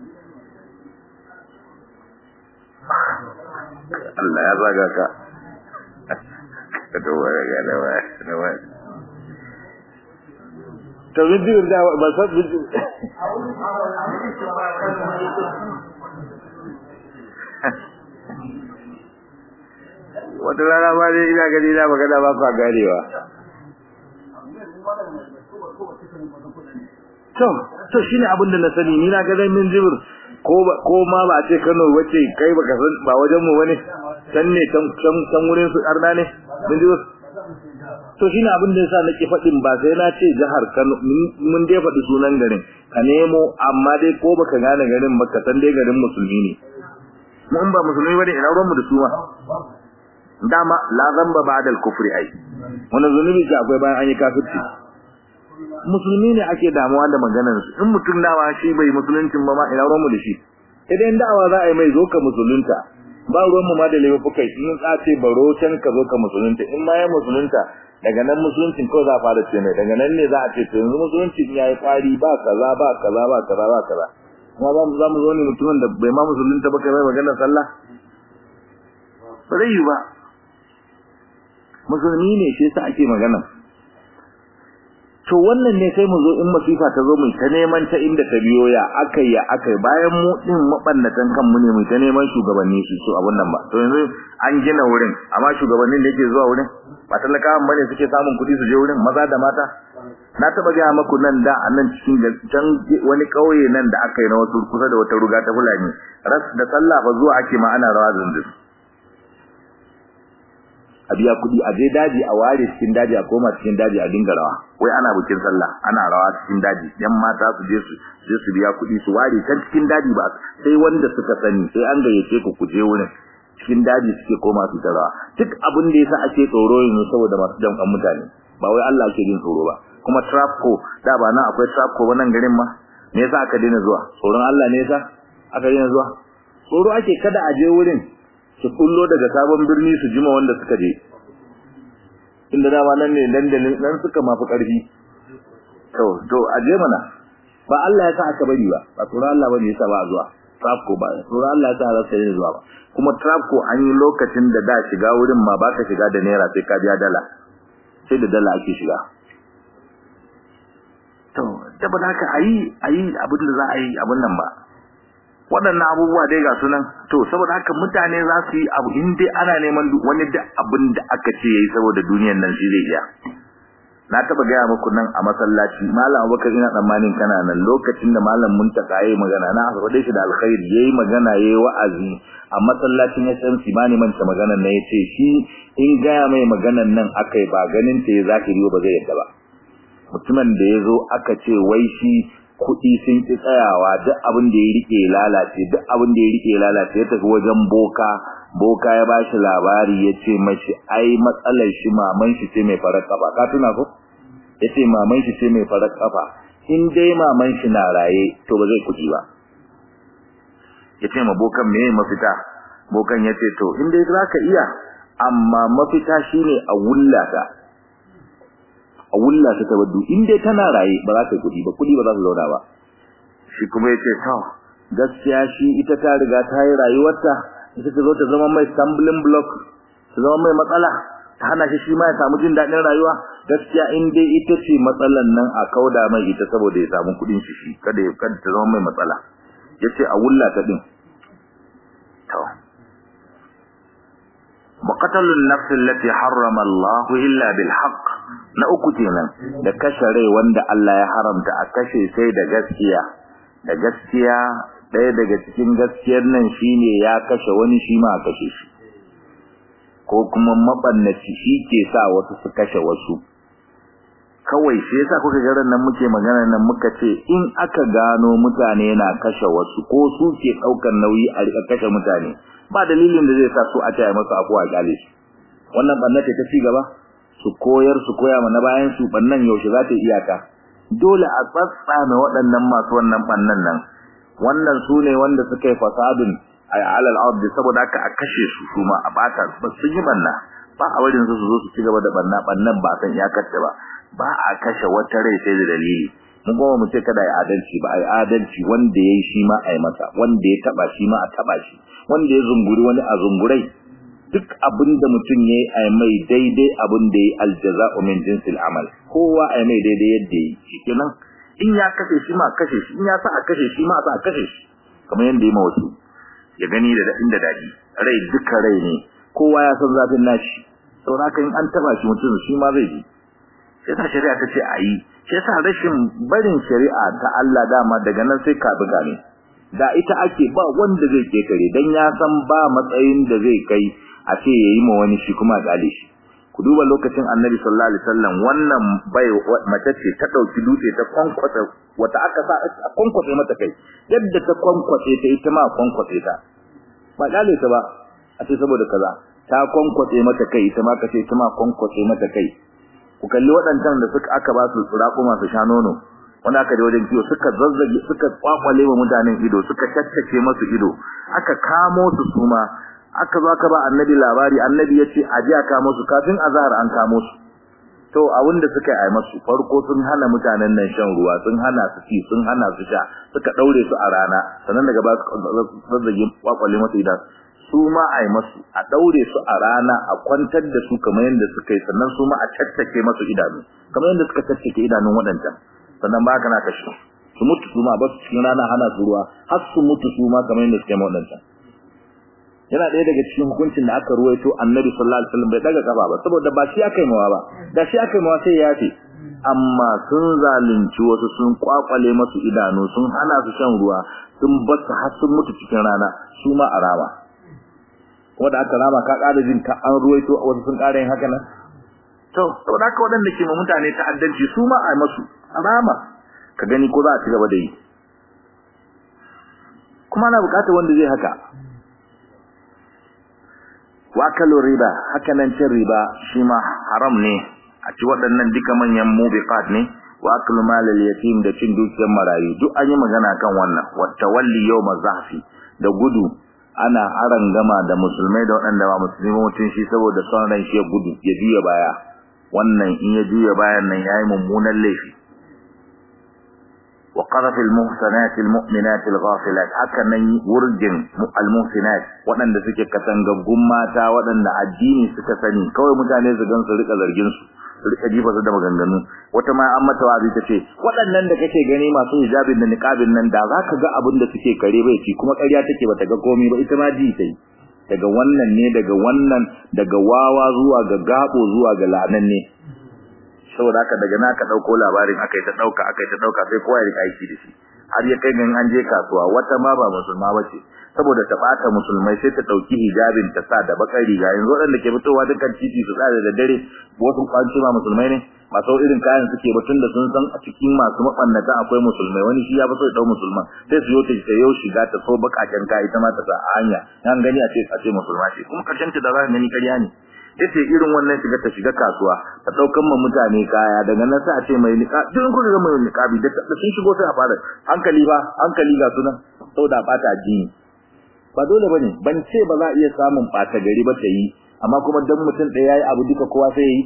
[SPEAKER 1] Allah ya zaga ka to waya ga da waya da waya to min jibir da ba sa min jibir wata rana ba dai ina gani na magana ba ku garewa to to shine abin da na sani ni na ga dai min jibir ko ko ma ba ce Kano wace kai baka san ba wajen mu bane can ne can can can wurin su arna ne min jibir to shine abin da yasa nake fadin ba sai na ce jihar Kano mun dai faɗi sunan garin ka nemo amma dai ko baka gane garin ba ka san dai garin musulmi ne mun ba musulmi bane ina ruwan mu da su ma dama la zamba ba'da al-kufri ai wannan zunubi ce akwai bayan an yi kafirci musulmi ne ake damuwa da maganar su in mutum dawa shi bai musuluncin ba ma ina ruwanmu da shi idan da'awa za a yi mai zo ka musulunta ba ruwan mu ma da laifukai in ka ce baro can ka zo ka musulunta in ma ya musulunta daga nan musuluncin ko za a fara ce mai daga nan ne za a ce to yanzu musuluncin ya yi kwari ba kaza ba kaza ba kaza ba kaza kuma za mu za mu zo ne mutumin da bai ma musulunta ba kai mai maganar sallah ba zai yi ba musulmi ne shi yasa ake magana to wannan ne sai mu zo in masifa ta zo mu ta neman ta inda ta biyo ya akai ya akai bayan mu din mabannatan kanmu ne mu ta neman shugabanni su so abun nan ba to yanzu an gina wurin amma shugabannin da yake zuwa wurin ba talakawan bane suke samun kuɗi su je wurin maza da mata na taba ga maku nan da a nan cikin can wani kauye nan da aka yi na wasu kusa da wata ruga ta fulani ras da sallah fa zuwa ake ma ana rawa zindin a biya kuɗi a je daji a ware cikin daji a koma cikin daji a dinga rawa wai ana bikin sallah ana rawa cikin daji yan mata su je su je su biya kuɗi su ware can cikin daji ba sai wanda suka sani sai an gayyace ku ku je wurin cikin daji suke koma su ta rawa duk abin da yasa ake tsoro yanzu saboda masu jam'an mutane ba wai Allah ake jin tsoro ba kuma trapco da ba nan akwai trapco ba nan garin ma me yasa aka daina zuwa tsoron Allah ne yasa aka daina zuwa tsoro ake kada a je wurin su kullo daga sabon birni su jima wanda suka je inda dama nan ne dandalin nan suka mafi karfi to to a je mana ba Allah ya sa aka bari ba ba tsoron Allah bane yasa ba zuwa trapco ba tsoron Allah ya sa za su zuwa ba kuma trapco an yi lokacin da da shiga wurin ma baka shiga da naira sai ka biya dala sai da dala ake shiga to saboda haka ayi ayi abin da za a yi abin nan ba waɗannan abubuwa dai ga sunan to saboda haka mutane za su yi abu in dai ana neman wani da abin da aka ce yayi saboda duniyar nan shi zai iya na taba gaya muku nan a masallaci malam abubakar ina tsammanin kana nan lokacin da malam muntaka yayi magana na faɗe shi da alkhairi yayi magana yayi wa'azi a masallacin SMC ba ni manta maganar nan yace shi in gaya mai maganar nan akai ba ganin ta ya zahiri ba zai yadda ba mutumin da ya zo aka ce wai shi kuɗi sun ki tsayawa duk abin da ya rike lalace duk abin da ya rike lalace ya tafi wajen boka boka ya bashi labari ya ce mashi ai matsalar shi maman shi ce mai farar kafa ka tuna ko ya ce maman shi ce mai farar kafa in dai maman shi na raye to ba zai kuɗi ba ya ce ma bokan me mafita bokan ya ce to in dai za ka iya amma mafita shine a wullata a wulla ta tabaddu in dai tana raye ba za ta kudi ba kudi ba za su zauna ba shi kuma yace to gaskiya shi ita ta riga ta yi rayuwarta ita ta zo ta zama mai stumbling block ta zama mai matsala ta hana shi shi ma ya samu jin daɗin rayuwa gaskiya in dai ita ce matsalan nan a kauda mai ita saboda ya samu kudin shi shi kada ya kada ta zama mai matsala yace a wulla ta din to وقتل النفس التي حرم الله إلا بالحق na uku kenan da kashe rai wanda Allah ya haramta a kashe sai da gaskiya da gaskiya ɗaya daga cikin gaskiyar nan shine ya kashe wani shi ma a kashe shi ko kuma mabannaci shi ke sa wasu su kashe wasu kawai shi yasa kuka ga ran nan muke magana nan muka ce in aka gano mutane na kashe wasu ko su ke ɗaukar nauyi a rika kashe mutane ba dalilin da zai sa su a taya masu afuwa a gale shi wannan bannata ta ci gaba su koyar su koya mana bayan su bannan yaushe za ta iyaka dole a tsatsame waɗannan masu wannan bannan nan wannan su ne wanda suka yi fasadun a alal ardi saboda haka a kashe su su ma a bata ba sun yi banna ba a wurin su su zo su ci gaba da banna bannan ba san iyakar ba ba a kashe wata rai sai da dalili mun goma mu ce kada ai adalci ba ai adalci wanda yayi shi ma ai masa wanda ya taba shi ma a taba shi wanda ya zunguri wani a zungurai duk abinda mutum yayi ai mai daidai abin da yayi aljaza'u min jinsil amal kowa ai mai daidai yadda yayi shikenan in ya kashe shi ma kashe shi in ya sa a kashe shi ma sa a kashe shi kamar yanda yayi ma wasu ya gani da dadin da dadi rai duka rai ne kowa ya san zafin nashi saboda in an taba shi mutum shi ma zai ji sai ta shari'a ta ce ayi sai sa rashin barin shari'a ta Allah dama daga nan sai ka buga ne da ita ake ba wanda zai ketare dan ya san ba matsayin da zai kai a ce yayi ma wani shi kuma gale shi ku duba lokacin Annabi sallallahu alaihi wasallam wannan bai mace ce ta dauki dutse ta kwankwasa wata aka sa a kwankwasa mata kai yadda ta kwankwasa ta ita ma kwankwasa ta ba gale ta ba a ce saboda kaza ta kwankwasa mata kai ita ma ka ce ita ma kwankwasa mata kai ku kalli waɗancan da suka aka ba su tsuraƙuma su sha nono wanda aka je wajen kiwo suka zazzage suka kwakwale wa mutanen ido suka tattace masu ido aka kamo su suma aka zo aka ba annabi labari annabi ya ce a ji a kamo su kafin azhar an kamo su to abin da suka yi masu farko sun hana mutanen nan shan ruwa sun hana su ci sun hana su sha suka daure su a rana sannan daga ba su zazzage kwakwale masu idan su ma a yi masu a daure su a rana a kwantar da su kamar yadda suka yi sannan su ma a caccake masu idanu kamar yadda suka caccake idanun waɗancan sannan ba ka na kashe su mutu su ma ba su cikin rana hana su ruwa har su mutu su ma kamar yadda suka yi waɗancan yana ɗaya daga cikin hukuncin da aka ruwaito annabi sallallahu alaihi wasallam bai daga kafa ba saboda ba shi aka yi mawa ba da shi aka yi mawa sai ya ce amma sun zalunci wasu sun kwakwale masu idanu sun hana su shan ruwa sun basu har sun mutu cikin rana su ma a rama wanda aka rama ka ƙara jin ka an ruwaito wasu sun ƙara yin haka nan to saboda haka waɗanda ke ma mutane ta'addanci su ma a masu a rama ka gani ko za a ci gaba da yi kuma ana buƙatar wanda zai haka wakalu riba hakanan cin riba shi ma haram ne a ci waɗannan duka manyan mubiqat ne wa aklu malal yatim da cin dukiyar marayu duk an yi magana kan wannan wa tawalli yawm zahfi da gudu ana aran gama da musulmai da waɗanda ba musulmi mutun shi saboda son ran shi ya gudu ya juya baya wannan in ya juya bayan nan yayi mummunan laifi وقذف المحسنات المؤمنات الغافلات haka nan wurjin almuhsinat waɗanda suke katangaggun mata waɗanda addini suka sani kawai mutane su gan su rika zargin su su rika jifa su da maganganu wata ma an mata wazi tace waɗannan da kake gani masu hijabin da niqabin nan da zaka ga abin da suke kare bai ci kuma ƙarya take bata ga komai ba ita ma ji tai daga wannan ne daga wannan daga wawa zuwa ga gabo zuwa ga lanan ne saboda haka daga naka dauko labarin akai ta dauka akai ta dauka sai kowa ya rika aiki da shi har ya kai gan an je kasuwa wata ma ba musulma bace saboda ta bata musulmai sai ta dauki hijabin ta sa da bakar riga yanzu wadanda ke fitowa dukkan titi su tsare da dare wasu kwanci ma musulmai ne masu irin kayan suke batun da sun san a cikin masu mabannata akwai musulmai wani shi ya fi so ya dau musulman sai su yota ta yau shiga ta so bakaken kai ita ma ta sa a hanya yan gani a ce a ce musulma ce kuma karshen ta da za gani ƙarya ne yace irin wannan shiga ta shiga kasuwa ta daukan ma mutane kaya daga nan sai a ce mai nika duk kun ga mai niqabi da sun shigo sai a fara hankali ba hankali ga sunan saboda bata jini ba dole bane ban ce ba za a iya samun bata gari ba ta yi amma kuma dan mutum ɗaya yayi abu duka kowa sai yi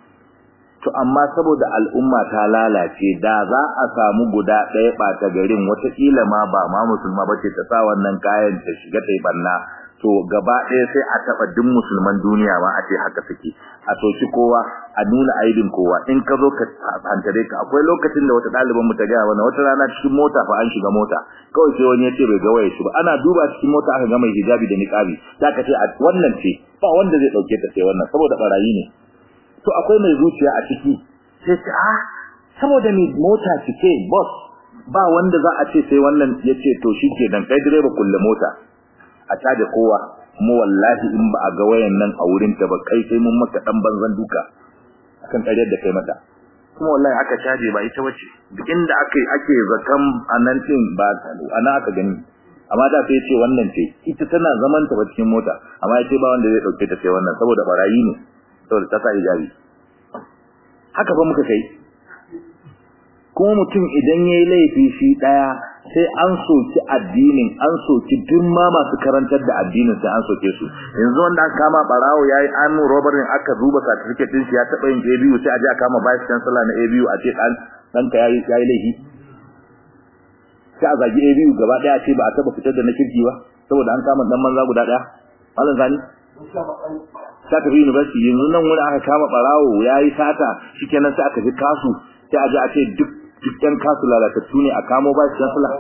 [SPEAKER 1] to amma saboda al'umma ta lalace da za a samu guda ɗaya bata garin wataƙila ma ba ma musulma bace ta sa wannan kayan ta shiga ta yi banna to gaba ɗaya sai a taɓa duk musulman duniya ma a ce haka suke a soki kowa a nuna aibin kowa in ka zo ka hantare ka akwai lokacin da wata ɗaliban mu ta gaya mana wata rana cikin mota fa an shiga mota kawai sai wani ya ce bai ga waye shi ba ana duba cikin mota aka ga mai hijabi da niqabi za ka ce a wannan ce ba wanda zai ɗauke ta sai wannan saboda barayi ne to akwai mai zuciya a ciki sai ce a saboda mai mota cike boss ba wanda za a ce sai wannan ya ce to shi ke dan kai direba kulle mota a caje kowa mu wallahi in ba a ga wayan nan a wurin ta ba kai sai mun maka dan banzan duka akan ƙaryar da kai mata kuma wallahi aka caje ba ita wace duk inda ake ake zakan anan din ba ana aka gani amma da sai ce wannan ce ita tana zaman ta cikin mota amma yace ba wanda zai dauke ta sai wannan saboda barayi ne saboda ta sa hijabi haka fa muka kai kuma mutum idan yayi laifi shi daya sai an soki addinin an soki duk ma masu karantar da addinin sai an soke su yanzu wanda aka kama barawo yayi an robarin aka duba certificate din shi ya taba yin ABU sai a je a kama vice chancellor na ABU a ce dan danka yayi yayi laifi sai a zagi ABU gaba daya ce ba a taba fitar da na kirki ba saboda an kama dan manza guda daya malam zani sai ka fi university yanzu nan wani aka kama barawo yayi sata shikenan sai aka ji kasu sai a je a ce duk dukkan kasu lalatattu ne a kamo ba shi sallah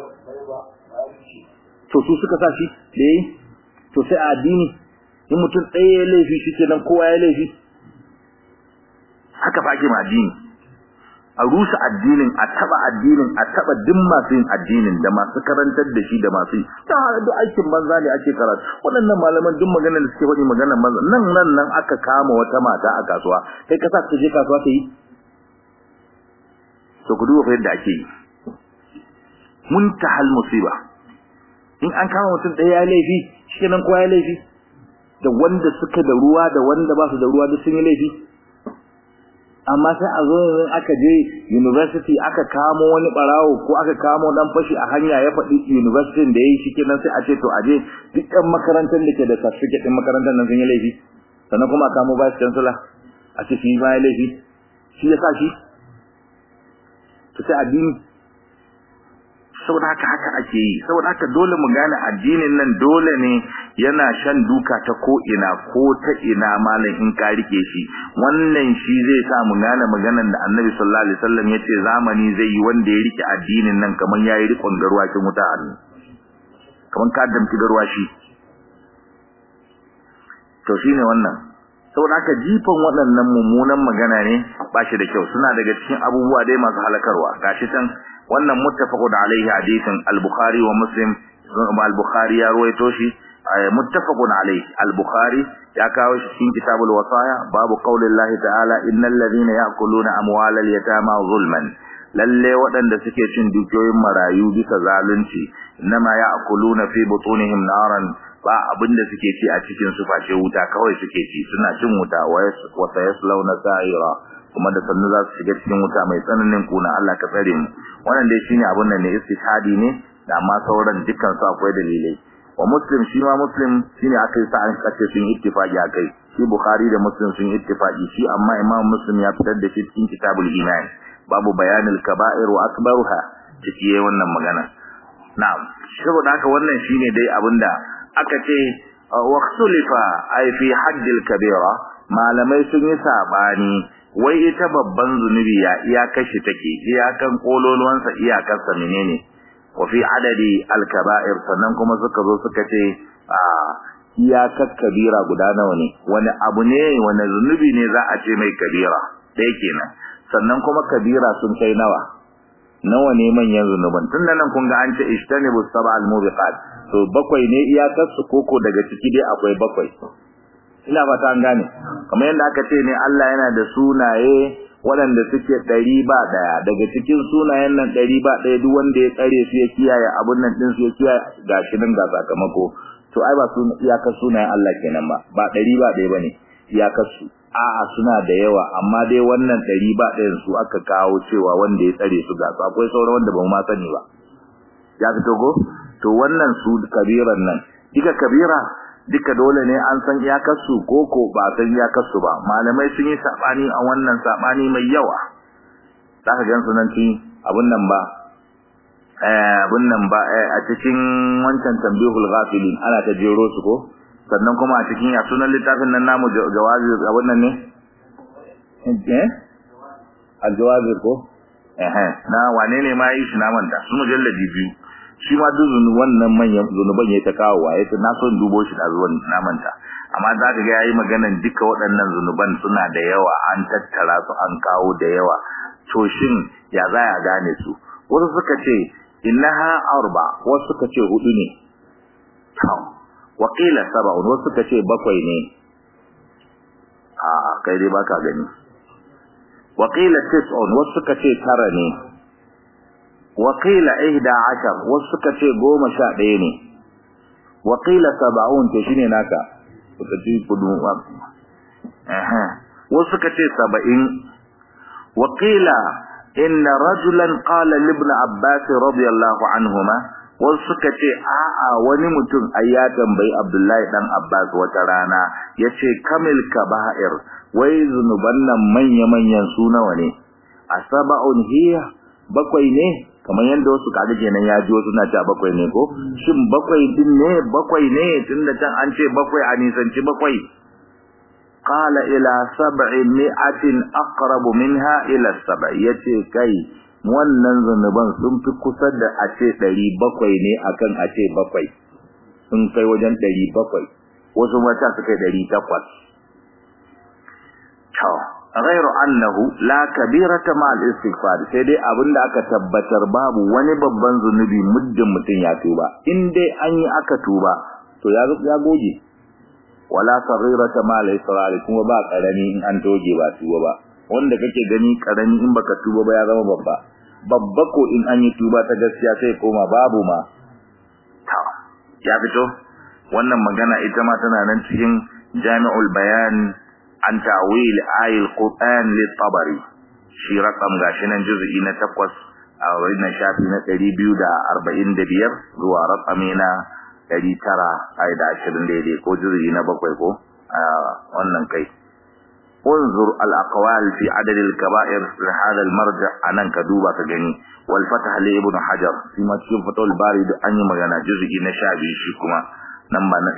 [SPEAKER 1] to su suka sa shi da yayi to sai a addini in mutum ɗaya ya laifi shi kenan kowa ya laifi haka fa ake ma addini a rusa addinin a taba addinin a taba duk masu yin addinin da masu karantar da shi da masu ta duk aikin banza ne ake karatu waɗannan malaman duk maganar da suke faɗi maganar banza nan nan nan aka kama wata mata a kasuwa kai ka sa ta je kasuwa ta yi to ku duba yadda ake yi muntahal musiba in an kama mutum ɗaya ya laifi shikenan kowa ya laifi da wanda suka da ruwa da wanda ba su da ruwa duk sun yi laifi amma sai a zo yanzu aka je university aka kamo wani barawo ko aka kamo dan fashi a hanya ya faɗi university da yayi shi kenan sai a ce to aje duk ɗan makarantar da ke da certificate ɗin makarantar nan sun yi laifi sannan kuma a kamo vice chancellor a ce shi ma ya laifi shi ya sa shi to sai addini saboda haka haka ake yi saboda haka dole mu gane addinin nan dole ne yana shan duka ta ko ina ko ta ina malam in ka rike shi wannan shi zai sa mu gane maganar da Annabi sallallahu alaihi wasallam yace zamani zai yi wanda ya rike addinin nan kaman yayi rikon garwa kin wuta hannu kaman ka damti garwa shi to shine wannan saboda haka jifan waɗannan mummunan magana ne ba shi da kyau suna daga cikin abubuwa dai masu halakarwa gashi tan wannan muttafaqun alaihi hadisin al-bukhari wa muslim al-bukhari ya ruwaito shi muttafaqun alaihi al-bukhari ya kawo shi cikin kitabul wasaya babu qaulillahi ta'ala innal ladhina ya'kuluna amwalal yatama zulman lalle waɗanda suke cin dukiyoyin marayu bisa zalunci inma ya'kuluna fi butunihim naran ba abinda suke ci a cikin su face wuta kawai suke ci suna cin wuta wa sayaslawna sa'ira kuma da sannu za su shiga cikin wuta mai tsananin kuna Allah ka tsare mu wannan dai shine abun nan ne istihadi ne da amma sauran dukkan su akwai dalilai wa muslim shi ma muslim shine akai sa an kace sun ittifaqi akai shi bukhari da muslim sun ittifaqi shi amma imam muslim ya fitar da shi cikin kitabul iman babu bayanil kaba'ir wa akbaruha ciki wannan magana na'am saboda haka wannan shine dai abinda aka ce waqtulifa ay fi haddil kabira malamai sun yi sabani wai ita babban zunubi ya iyakar shi take iyakan kololuwansa iyakarsa menene wa fi adadi al-kaba'ir sannan kuma suka zo suka ce a iyakar kabira guda nawa ne wani abu ne wani zunubi ne za a ce mai kabira ɗaya kenan sannan kuma kabira sun kai nawa nawa ne manyan zunuban tun da nan kun ga an ce ishtanibu sab'al mubiqat to bakwai ne iyakar su koko daga ciki dai akwai bakwai ina fata an gane kamar yadda aka ce ne Allah yana da sunaye waɗanda suke ɗari ba ɗaya daga cikin sunayen nan ɗari ba ɗaya duk wanda ya tsare su ya kiyaye abun nan ɗin su ya kiyaye gashi nan ga sakamako to ai ba su iyakar sunayen Allah kenan ba ba ɗari ba ɗaya bane iyakar su a'a suna da yawa amma dai wannan ɗari ba ɗayan su aka kawo cewa wanda ya tsare su ga su akwai sauran wanda ba mu ma sani ba ya fito go to wannan su kabiran nan duka kabira duka dole ne an san iyakarsu ko ko ba san iyakarsu ba malamai sun yi sabani a wannan sabani mai yawa zaka gan su nan ci abun nan ba eh abun nan ba a cikin wancan tambihul ghafilin ana ta jero su ko sannan kuma a cikin ya sunan littafin nan namu jawazi abun nan ne eh aljawazi ko eh na wane ne ma yi shi na manta su mujalladi biyu shi ma duk wannan manyan zunuban ya ta kawo wa yace na son dubo shi da zuwan na manta amma za ka ga yayi maganan duka waɗannan zunuban suna da yawa an tattara su an kawo da yawa to shin ya za a gane su wasu suka ce innaha arba wasu suka ce hudu ne to wa qila sab'un wasu suka ce bakwai ne a kai dai baka gani wa qila tis'un wasu suka ce tara ne وقيل إهدى عشر وسكة قوم شاديني وقيل سبعون تشيني ناكا وتجيب قدوم أها وسكة سبعين وقيل إن رجلا قال لابن عباس رضي الله عنهما وسكة آآ ونمتن أياتا بي عبد الله بن عباس وترانا يشي كمل كبائر ويذنبنا من يمن ينسون وني أسبع هي bakwai ne kamar yadda wasu kaga kenan ya ji wasu na cewa bakwai ne ko shin bakwai din ne bakwai ne tunda can an ce bakwai a nisanci bakwai qala ila sab'i mi'atin aqrabu minha ila sab'i yace kai wannan zanuban sun fi kusa da a ce ɗari bakwai ne akan a ce bakwai sun kai wajen ɗari bakwai wasu mata su kai ɗari takwas ghairu annahu la kabirata ma al-istighfar sai dai abinda aka tabbatar babu wani babban zunubi muddin mutun ya tuba in dai an yi aka tuba to ya ya goge wala saghirata ma al-israr kuma ba karami in an toge ba tuba ba wanda kake gani karami in baka tuba ba ya zama babba babba ko in an yi tuba ta gaskiya sai koma babu ma ta ya fito wannan magana ita ma tana nan cikin jami'ul bayan an ta'wil ayil qur'an lit-tabari shi rakam gashi nan juz'i na 8 a wannan shafi na 245 zuwa rakami na 900 ai da 20 daidai ko juz'i na 7 ko a wannan kai انظر الاقوال في عدد الكبائر لهذا المرجع anan ka duba ka gani wal fatah li ibn hajar shi ma cikin fatul bari da an yi magana juz'i na 12 shi kuma namba na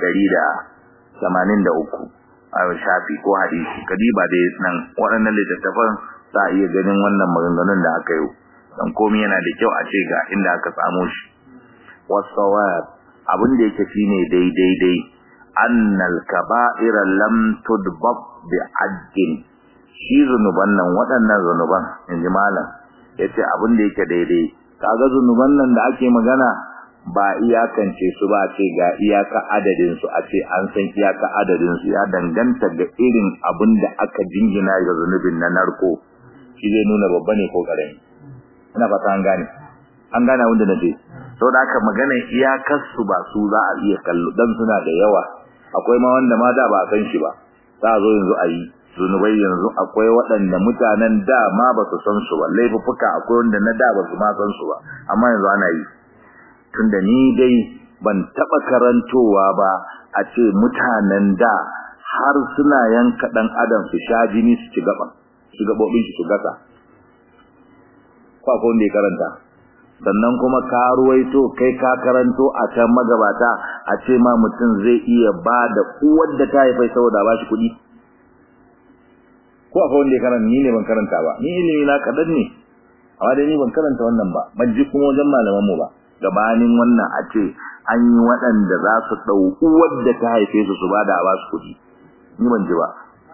[SPEAKER 1] 183 a shafi ko hadisi kadiba dai nan waɗannan littattafan za iya ganin wannan maganganun da aka yi dan komai yana da kyau a ce ga inda aka samu shi wasawab abin da yake shine daidai dai annal kaba'ira lam tudbab bi addin shi zunuban nan waɗannan zunuban inji malam yace abin da yake daidai kaga zunuban nan da ake magana ba iyakance su ba ce ga iyaka adadin su a ce an san iyaka adadin su ya danganta ga irin abin da aka jingina ga zunubin na narko shi zai nuna babba ne ko karami ina fata an gane an gane wanda nace saboda aka magana iyakar su ba su za a iya kallo dan suna da yawa akwai ma wanda ma da ba a san shi ba za a zo yanzu a yi zunubai yanzu akwai waɗanda mutanen da ma ba su san su ba laifuffuka akwai wanda na da ba su ma san su ba amma yanzu ana yi tunda ni dai ban taɓa karantowa ba a ce mutanen da har suna yanka ɗan adam su sha jini su ci gaba su gaɓoɓin su gasa ko akwai wanda ya karanta sannan kuma ka ruwaito kai ka karanto a can magabata a ce ma mutum zai iya ba da uwar da ta haifai saboda ba shi kuɗi ko akwai wanda ya karanta ni ne ban karanta ba ni ilimi na kadan ne amma dai ni ban karanta wannan ba ban ji kuma wajen malaman mu ba gabanin wannan a ce an yi waɗanda za su ɗau uwar da ta haife su su ba da ba su kuɗi ni ban ji ba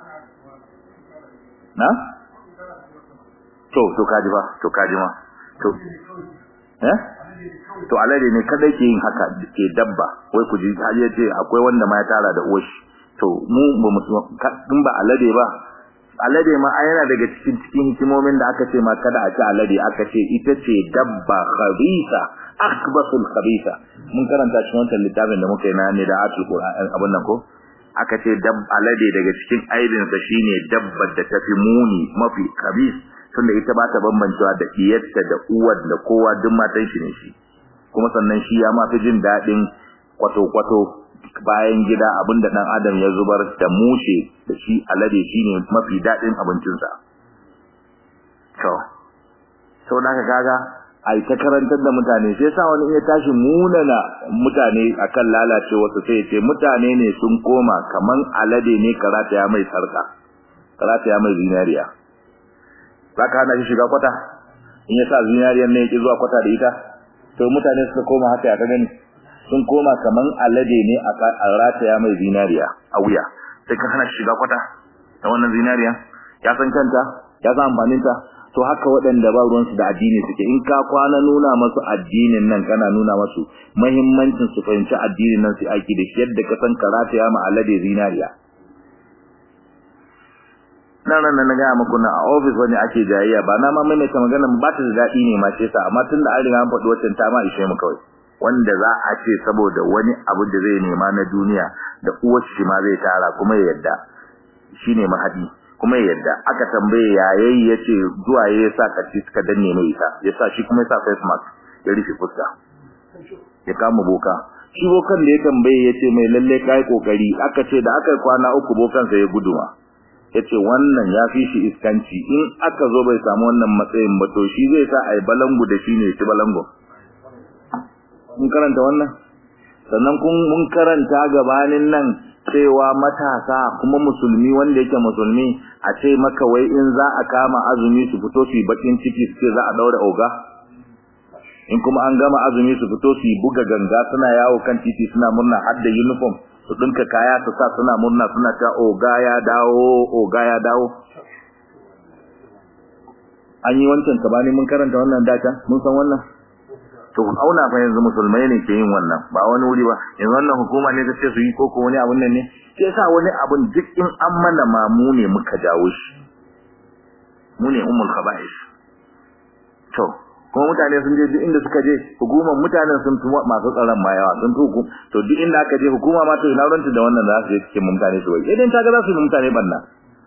[SPEAKER 1] na to to kaji ba to kaji ma to eh to alade ne kada ke yin haka ke dabba wai ku ji har yace akwai wanda ma ya tara da uwashi to mu ba mu din ba alade ba alade ma yana daga cikin cikin hikimomin da aka ce ma kada a ci alade aka ce ita ce dabba khabisa akbasul khabisa mun karanta shi wannan littafin da muka yi na ne da atul qur'an abun nan ko aka ce dab alade daga cikin aibinsa shine dabbar da tafi muni mafi khabis tunda ita ba ta bambancewa da iyarta da uwar da kowa duk matan shi ne shi kuma sannan shi ya ma fi jin daɗin kwato-kwato bayan gida abinda dan adam ya zubar da mushe da shi alade shine mafi daɗin abincinsa to sau da kaga ai ta karantar da mutane sai sa wani ya tashi munana mutane akan lalacewa su sai ce mutane ne sun koma kaman alade ne karata ya mai sarka karata ya mai zinariya zaka hana shi shiga kwata in ya sa zinariyar ne yake zuwa kwata da ita to mutane suka koma haka ya ka gani sun koma kaman alade ne a rataya mai zinariya a wuya sai ka hana shi shiga kwata da wannan zinariya ya san kanta ya san amfaninta to haka waɗanda ba ruwansu da addini suke in ka kwana nuna masu addinin nan kana nuna masu muhimmancin su fahimci addinin nan su aiki da shi yadda ka san karata ya ma alade zinariya nan nan na gaya muku na a ofis wani ake jayayya ba na ma maimaita magana ba ta da daɗi ne ma ce sa amma tun da an riga an faɗi wacce ta ma ishe mu kawai wanda za a ce saboda wani abu da zai nema na duniya da uwar shi ma zai tara kuma ya yadda shine mahadi kuma ya yadda aka tambaye yayayi yace zuwa ya sa kaci suka danne mai ita yasa shi kuma ya sa face mask ya rufe fuska ya kama boka shi bokan da ya tambaye yace mai lalle kai kokari aka ce da aka kwana uku bokan sa ya guduma yace wannan ya fi shi iskanci in aka zo bai samu wannan matsayin ba to shi zai sa ai balangu da shi ne shi balangu mun karanta wannan sannan kun mun karanta gabanin nan cewa matasa kuma musulmi wanda yake musulmi a ce maka wai in za a kama azumi su fito su bakin ciki su ce za a daura oga in kuma an gama azumi su fito su buga ganga suna yawo kan titi suna murna har da uniform su dinka kaya su sa suna murna suna ta oga ya dawo oga ya dawo an yi wancan tabani mun karanta wannan data mun san wannan to auna fa yanzu musulmai ne ke yin wannan ba wani wuri ba yanzu wannan hukuma ne ta ce su yi koko wani abun nan ne ke sa wani abun duk in an mana ma mu ne muka jawo shi mu ne ummul khaba'is to kuma mutane sun je duk inda suka je hukumar mutanen sun fi masu tsaron ma yawa sun fi hukum to duk inda aka je hukuma ma to ina ranta da wannan za su je cikin mutane su bai idan ta ga za su yi mutane banna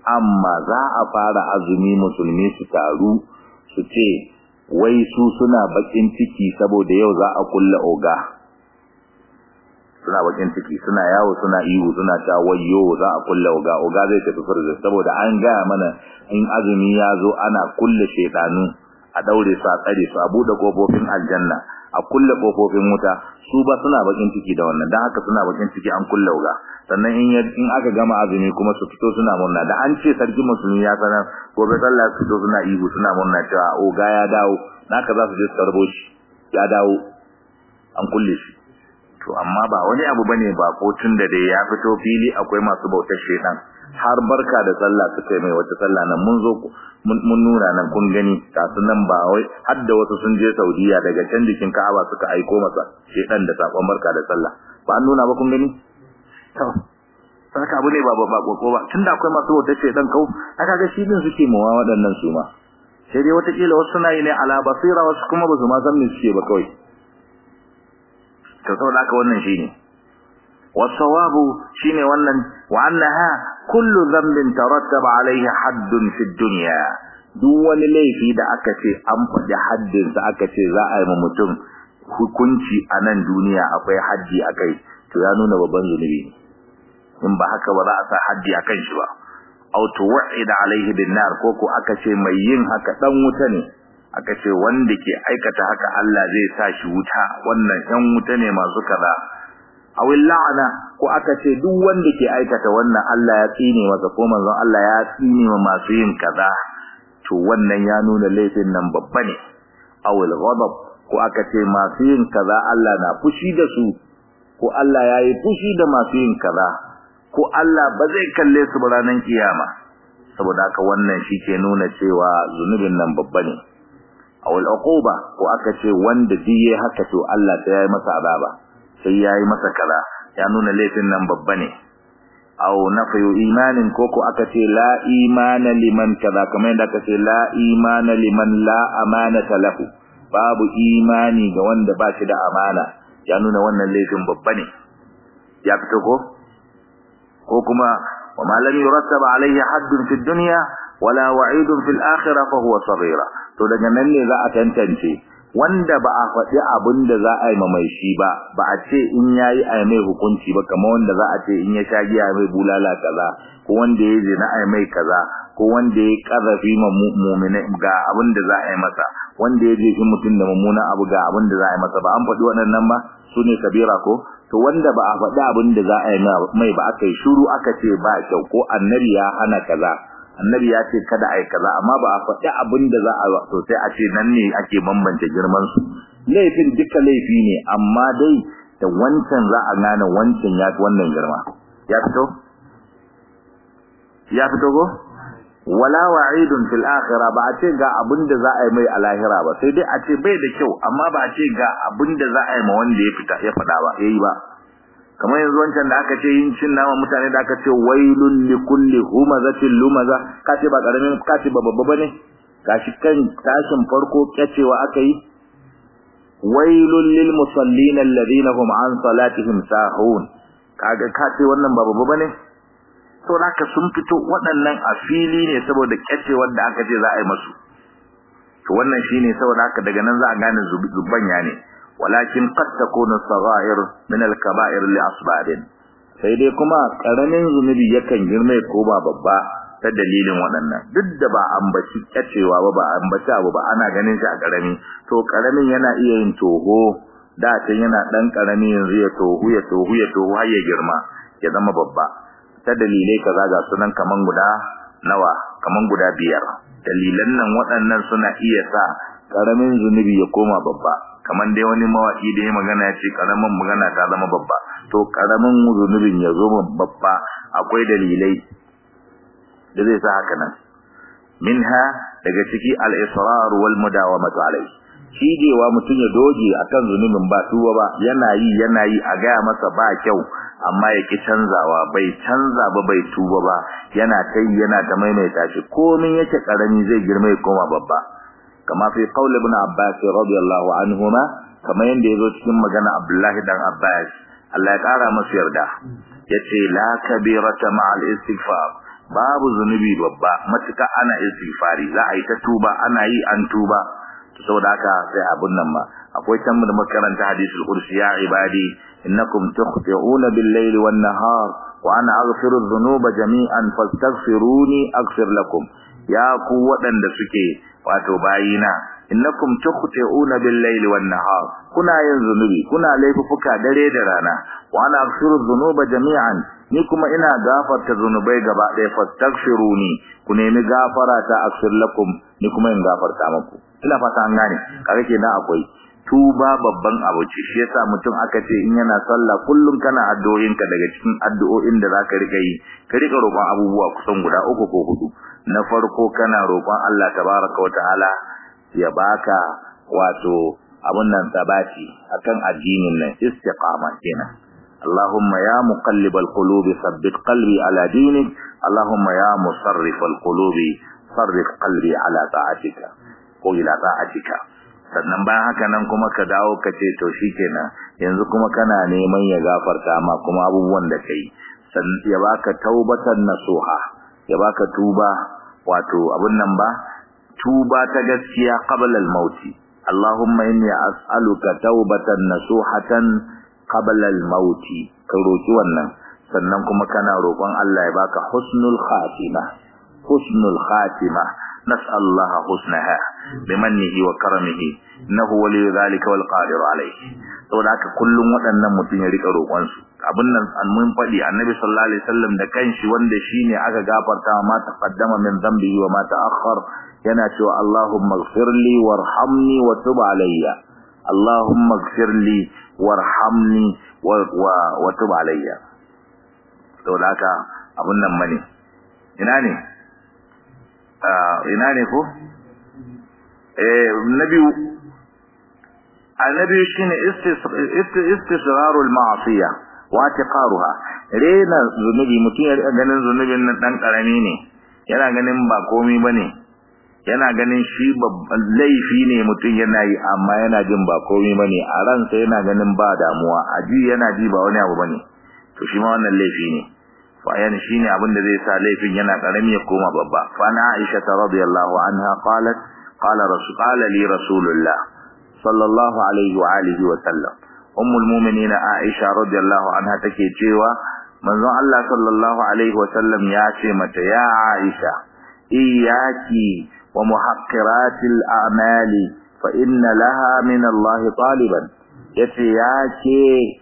[SPEAKER 1] amma za a fara azumi musulmi su taru su ce wai su suna bakin ciki saboda yau za a kulla oga suna bakin ciki suna yawo suna ihu suna ta wayyo za a kulla oga oga zai tafi furzin saboda an gaya mana in azumi ya zo ana kulle shedanu a daure su a tsare su a bude kofofin aljanna a kulle kofofin wuta su ba suna bakin ciki da wannan dan haka suna bakin ciki an kulle oga sannan in in aka gama azumi kuma su fito suna murna da an ce sarki musulmi ya sanar gobe sallah su fito suna ihu suna murna cewa oga ya dawo naka za su je su tarbo shi ya dawo an kulle shi to amma ba wani abu bane ba ko tun da dai ya fito fili akwai masu bautar shedan har barka da sallah suka mai wata sallah nan mun zo mun nuna nan kun gani kasu nan ba wai har da wasu sun je Saudiya daga can jikin Ka'aba suka aiko masa shedan da sakon barka da sallah ba an nuna ba kun gani to saka abu ne ba ba ko ba tunda akwai masu bautar shedan kau aka ga shi din suke mawa waɗannan su ma sai dai wata kila wasu suna yi ne ala basira wasu kuma ba su ma san me suke ba kawai to saboda haka wannan shine wasawabu shine wannan wa annaha kullu dhanbin tarattaba alayhi haddun fi dunya duk wani laifi da aka ce an faɗi haddin sa aka ce za a yi ma mutum hukunci a nan duniya akwai haddi akai to ya nuna babban zunubi in ba haka ba za a sa haddi akan shi ba aw tuwa'ida alayhi bin nar ko ko aka ce mai yin haka dan wuta ne aka ce wanda ke aikata haka Allah zai sa shi wuta wannan ɗan wuta ne masu kaza awil la'ana ko aka ce duk wanda ke aikata wannan Allah ya tsine masa ko manzon Allah ya tsine ma masu yin kaza to wannan ya nuna laifin nan babba ne awil ghadab ko aka ce masu yin kaza Allah na fushi da su ko Allah ya yi fushi da masu yin kaza ko Allah ba zai kalle su ba ranar kiyama saboda haka wannan shi ke nuna cewa zunubin nan babba ne awal uquba ko aka ce wanda diye haka to Allah sai yayi masa azaba sai yayi masa kaza ya nuna laifin nan babba ne aw nafiyu imanin ko ko aka ce la imana liman kaza kamar yadda aka ce la imana liman la amanata lahu babu imani ga wanda ba shi da amana ya nuna wannan laifin babba ne ya fito ko ko kuma wa ma lam yurattaba alayhi haddun fid dunya wala wa'idun fil akhirah fa huwa saghira to daga nan ne za a tantance wanda ba a faɗi abin da za a yi ma mai shi ba ba a ce in yayi a mai hukunci ba kamar wanda za a ce in ya sha giya mai bulala kaza ko wanda ya zina a mai kaza ko wanda ya kazafi ma mu'mina ga abin da za a yi masa wanda ya jefi mutum da mummunan abu ga abin da za a yi masa ba an faɗi waɗannan ba su ne kabira ko to wanda ba a faɗi abin da za a yi mai ba aka yi shuru aka ce ba kyau ko annabi ya hana kaza annabi ya ce kada ai kaza amma ba a faɗi abin da za a to sai a ce nan ne ake bambance girman su laifin duka laifi ne amma dai da wancan za a gane wancan ya fi wannan girma ya fito ya fito go wala wa'idun fil akhirah ba a ce ga abin da za a yi mai a lahira ba sai dai a ce bai da kyau amma ba a ce ga abin da za a yi ma wanda ya fita ya faɗa ba yayi ba kamar yanzu wancan da aka ce yin cin nama mutane da aka ce wailul likulli humazatin lumaza ka ce ba karamin ka ce ba babba bane gashi kan tashin farko kyacewa aka yi wailul lil musallin alladhina hum an salatihim sahun kaga ka ce wannan ba babba bane to haka sun fito waɗannan a fili ne saboda kyacewar da aka ce za a yi masu to wannan shine saboda haka daga nan za a gane zubanya ne walakin qad takunu saghair min al-kaba'ir li asbabin sai dai kuma karamin zunubi yakan girme ko ba babba ta dalilin waɗannan duk da ba ambaci kyacewa ba ba ambaci abu ba ana ganin shi a karami to karamin yana iya yin toho da can yana dan karami yanzu ya tohu ya tohu ya tohu har ya girma ya zama babba ta dalilai kaza ga sunan kaman guda nawa kaman guda biyar dalilan nan waɗannan suna iya sa karamin zunubi ya koma babba kaman dai wani mawaki da ya magana ya ce karamin magana ta zama babba to karamin zunubin ya zo babba akwai dalilai da zai sa haka nan minha daga ciki al-israr wal mudawamatu alai cijewa mutum ya doge akan zunubin ba tuba ba yana yi yana yi a gaya masa ba kyau amma ya ki canzawa bai canza ba bai tuba ba yana tai yana ta maimaita shi komin yake karami zai girma ya koma babba kama fi qaul ibn abbas radiyallahu anhuma kama yanda yazo cikin magana abdullahi dan abbas Allah ya kara masa yarda yace la kabirata ma'al istighfar babu zunubi babba matuka ana istighfari za a yi ta tuba ana yi an tuba saboda haka sai abun nan ba akwai can da makaranta hadisul kursi ya ibadi innakum tukhti'una bil-layli wan-nahar wa ana aghfiru dhunuba jami'an fastaghfiruni aghfir lakum ya ku waɗanda suke wato bayina innakum tukhti'una bil-layli wan-nahar kuna yin zunubi kuna laifuka dare da rana wa ana aghfiru dhunuba jami'an ni kuma ina gafarta zunubai gaba ɗaya fastaghfiruni ku nemi gafara ta aghfir lakum ni kuma in gafarta muku ina fata an gane kaga kenan akwai tuba babban abu ce shi yasa mutum aka ce in yana sallah kullum kana addu'o'inka daga cikin addu'o'in da zaka rika yi ka rika roƙon abubuwa kusan guda uku ko hudu na farko kana roƙon Allah tabaraka wa ta'ala ya baka wato abun nan tabati akan addinin nan istiqama kenan اللهم يا مقلب القلوب ثبت قلبي على دينك اللهم يا مصرف القلوب صرف قلبي على طاعتك وإلى طاعتك sannan bayan haka nan kuma ka dawo ka ce to shikenan yanzu kuma kana neman ya gafarta ma kuma abubuwan da kai sannan ya baka taubatan nasuha ya baka tuba wato abun nan ba tuba ta gaskiya qabla al-maut Allahumma inni as'aluka taubatan nasuhatan qabla al-maut ka roki wannan sannan kuma kana roƙon Allah ya baka husnul khatima husnul khatima نسأل الله حسنها بمنه وكرمه إنه ولي ذلك والقادر عليه saboda haka kullum waɗannan mutum ya rika roƙon su abin nan an mun faɗi annabi sallallahu alaihi wasallam da kanshi wanda shine aka gafarta ma taqaddama min dhanbihi wa ma ta'akhkhar yana cewa Allahumma ighfirli warhamni wa tub alayya Allahumma ighfirli warhamni wa wa tub alayya saboda haka abin nan bane ina ne ina ne ko eh nabi annabi shine istisrarul ma'siya wa tiqaruha rena zunubi mutum ya ganin zunubin nan dan karami ne yana ganin ba komai bane yana ganin shi babban laifi ne mutum yana yi amma yana jin ba komai bane a ransa yana ganin ba damuwa aji yana ji ba wani abu bane to shi ma wannan laifi ne fayan shine abin da zai sa laifin yana karami ya koma babba fa na Aisha radhiyallahu anha qalat qala rasul qala li rasulullah sallallahu alaihi wa alihi wa sallam ummul mu'minin Aisha radhiyallahu anha take cewa manzon Allah sallallahu alaihi wa sallam ya ce mata ya Aisha iyyaki wa muhaqqiratil a'mali fa inna laha min Allah taliban yace ya ce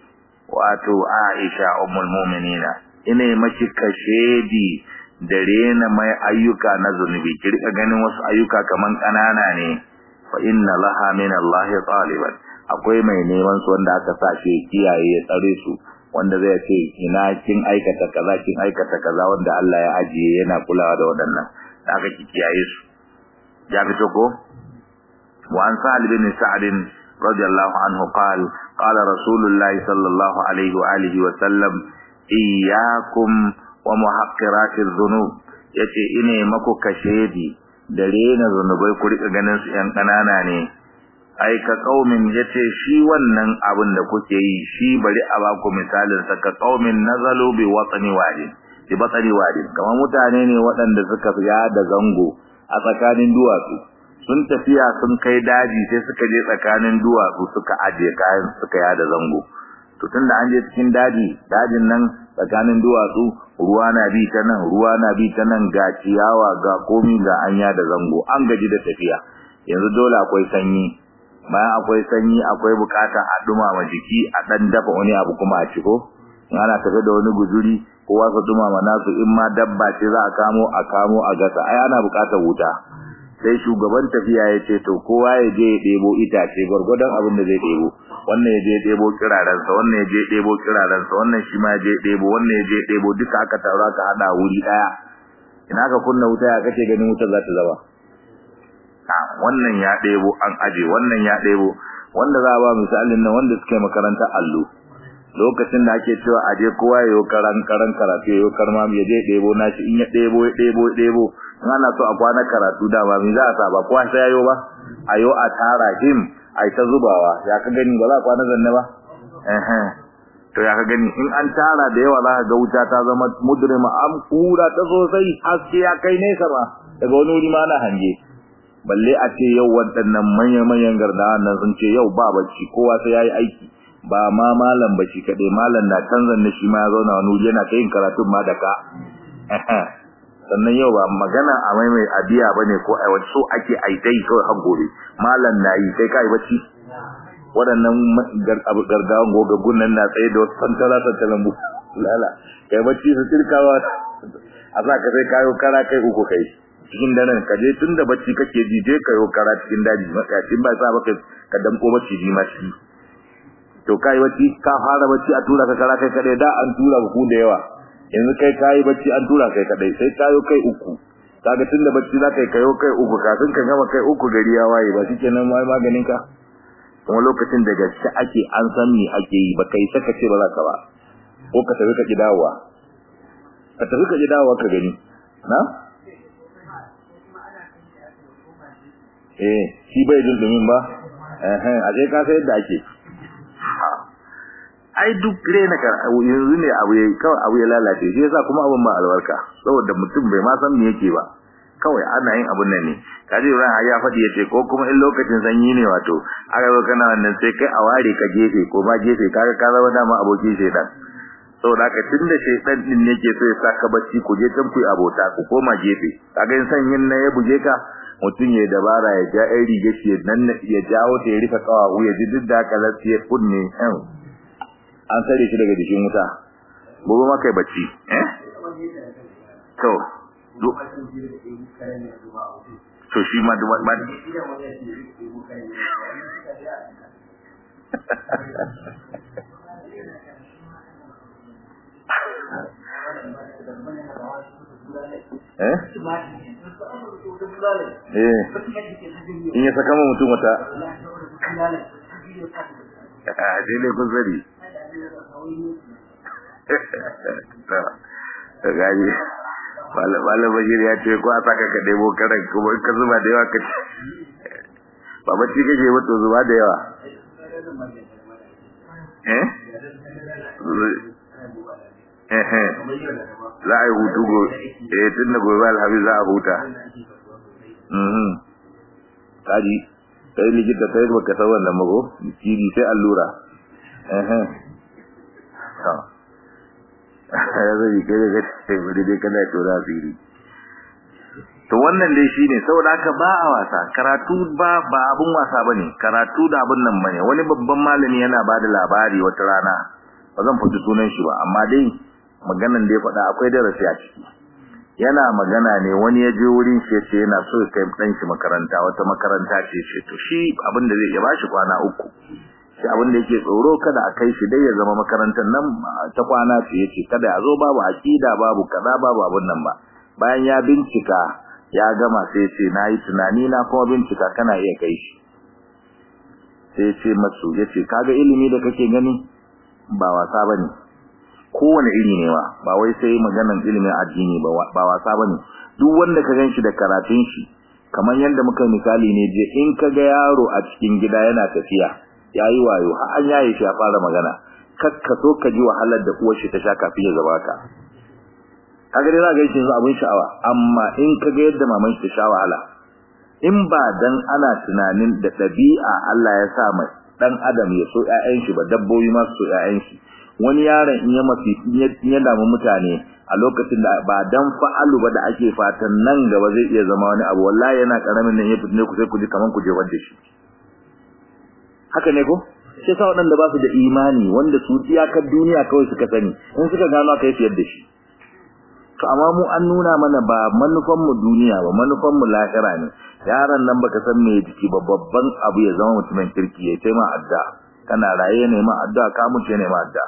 [SPEAKER 1] wato Aisha ummul mu'minina ina maki kashedi da rena mai ayyuka na zunubi ki rika ganin wasu ayyuka kaman kanana ne fa inna laha min Allah taliban akwai mai neman su wanda aka sa shi kiyaye ya tsare su wanda zai ce ina kin aikata kaza kin aikata kaza wanda Allah ya ajiye yana kulawa da waɗannan da aka ki kiyaye su ya fito ko wa an sa'al bin sa'd radiyallahu anhu qala qala rasulullahi sallallahu alaihi wa alihi wa sallam iyyakum wa muhaqqiratiz dhunub yace ine mako kashedi da rena zunubai ku rika ganin su yan kanana ne ai ka kaumin yace shi wannan abin da kuke yi shi bari a baku misalin sa ka kaumin nazalu bi watani wadi bi batani wadi kamar mutane ne waɗanda suka fiya da zango a tsakanin duwatsu sun tafiya sun kai daji sai suka je tsakanin duwatsu suka aje kayan suka yada zango to tunda an je cikin daji dajin nan tsakanin duwatsu ruwa na bi ta nan ruwa na bi ta nan ga ciyawa ga komi ga anya da zango an gaji da tafiya yanzu dole akwai sanyi bayan akwai sanyi akwai bukata a dumama jiki a dan dafa wani abu kuma a ciko in ana tafe da wani guzuri kowa su dumama nasu in ma dabba ce za a kamo a kamo a gasa ai ana bukatar wuta sai shugaban tafiya ya ce to kowa ya je ya ɗebo itace gwargwadon abin da zai ɗebo wannan ya je ɗebo kirarensa wannan ya je ɗebo kirarensa wannan shi ma ya je ɗebo wannan ya je ɗebo duka aka taru aka haɗa wuri ɗaya ina ka kunna wuta ya kace ganin wutar za ta zama a wannan ya ɗebo an aje wannan ya ɗebo wanda za a ba misalin nan wanda suka yi makarantar allo lokacin da ake cewa aje kowa ya yi karan karan karatu ya yi karma ya je ɗebo nashi in ya ɗebo ya ɗebo ya ɗebo in ana so a kwana karatu da ba mi za a sa ba kowa sai yayo ba ayo a tara him ai ta zubawa ya ka gani ba za a kwana zanne ba eh to ya ka gani in an tara da yawa za ka ga wuta ta zama mudrima am kura ta sosai haske ya kai nesa ba daga wani wuri ma na hange balle a ce yau waɗannan manya-manyan gardawa nan sun ce yau ba bacci kowa sai yayi aiki ba ma malam bacci kaɗai malam na canzan na shi ma ya zauna wani wuri yana ta yin karatun ma da ka sannan yau ba magana a mai mai abiya ba ne ko a so ake aitai kawai har gobe malam na yi sai kai bacci waɗannan gargawan gogaggun nan na tsaye da wasu tantala tantalan bu lala kai bacci su tirkawa a sa ka sai kayo kara kai uku kai cikin daren ka je tun da bacci kake ji je kayo kara cikin daji matsayacin ba sa baka ka damko bacci ji ma shi to kai bacci ka fara bacci a tura ka kara kai kadai da an tura ku da yawa yanzu kai kai bacci an tura kai kadai sai kayo kai uku kaga tun da bacci za ka yi kayo kai uku kafin ka gama kai uku gari ya waye ba shikenan mai maganin ka kuma lokacin da gaske ake an san me ake yi ba kai saka ce ba za ka ba ko ka tafi ka ki dawowa ka tafi ka ki dawowa ka gani na eh shi bai jin dumin ba eh eh a je ka sai yadda ake ai duk rena ka yanzu ne abu yayi kawai abu ya lalace shi yasa kuma abun ba albarka saboda mutum bai ma san me yake ba kawai ana yin abun nan ne kaji ran ya faɗi yace ko kuma in lokacin sanyi ne wato aka zo kana wannan sai kai a ware ka gefe ko ma gefe kaga ka zama dama abokin shedan saboda haka tunda shedan din yake so ya saka bacci ku je can ku yi abota ku koma gefe kaga in sanyin nan ya buge ka mutum ya dabara ya ja ɗan riga shi nan ya jawo ta ya rufe kawawu ya ji duk da haka lafiya kunne an sare shi daga jikin wuta gobe ma kai bacci eh to to shi ma da ba eh eh in ya saka mutum wata a dai ne kun zari gaji malam bashir ya ce ko a saka ka debo karan kuma ka zuba da yawa ka ci ba bacci kake ba to zuba da yawa eh eh za a yi hutu go eh tun da gobe alhamis za a huta mhm kaji kai likita kai baka san wannan mago kiri sai allura eh eh ya zai kai da kai bari dai kana tura asiri to wannan dai shine saboda haka ba a wasa karatu ba ba abun wasa bane karatu da abun nan bane wani babban malami yana bada labari wata rana ba zan fadi sunan shi ba amma dai maganan da ya faɗa akwai darasi a ciki yana magana ne wani ya je wurin shi yace yana so ya kai dan shi makaranta wata makaranta ce ce to shi abin da zai ya bashi kwana uku shi abin da yake tsoro kada a kai shi dai ya zama makarantar nan ta kwana ce yace kada ya zo babu aqida babu kaza babu abun nan ba bayan ya bincika ya gama sai yace nayi tunani na kuma bincika kana iya kai shi sai yace masu yace kaga ilimi da kake gani ba wasa bane kowane iri ne wa ba wai sai maganan ilimin addini ba ba wasa bane duk wanda ka ganshi da karatun shi kamar yanda muka misali ne je in kaga yaro a cikin gida yana tafiya yayi wayo har an yaye shi ya fara magana kakka so ka ji wahalar da uwar shi ta sha kafin ya zaba ka kaga dai za ga shi abin sha'awa amma in kaga yadda maman shi ta sha wahala in ba dan ana tunanin da dabi'a Allah ya sa mai dan adam ya so ƴaƴan shi ba dabbobi ma su so ƴaƴan shi wani yaron in ya mafi ya damu mutane a lokacin da ba dan fa'alu ba da ake fatan nan gaba zai iya zama wani abu wallahi yana karamin nan ya fitne ku sai ku ji kaman ku je wanda shi haka ne ko sai sa waɗanda ba su da imani wanda su iyakar duniya kawai suka sani in suka gano aka yi siyar da shi to amma mu an nuna mana ba manufan mu duniya ba manufan mu lahira ne yaron nan baka san me jiki ba babban abu ya zama mutumin kirki ya taima adda kana raye ne ma adda ka mutu ne ma adda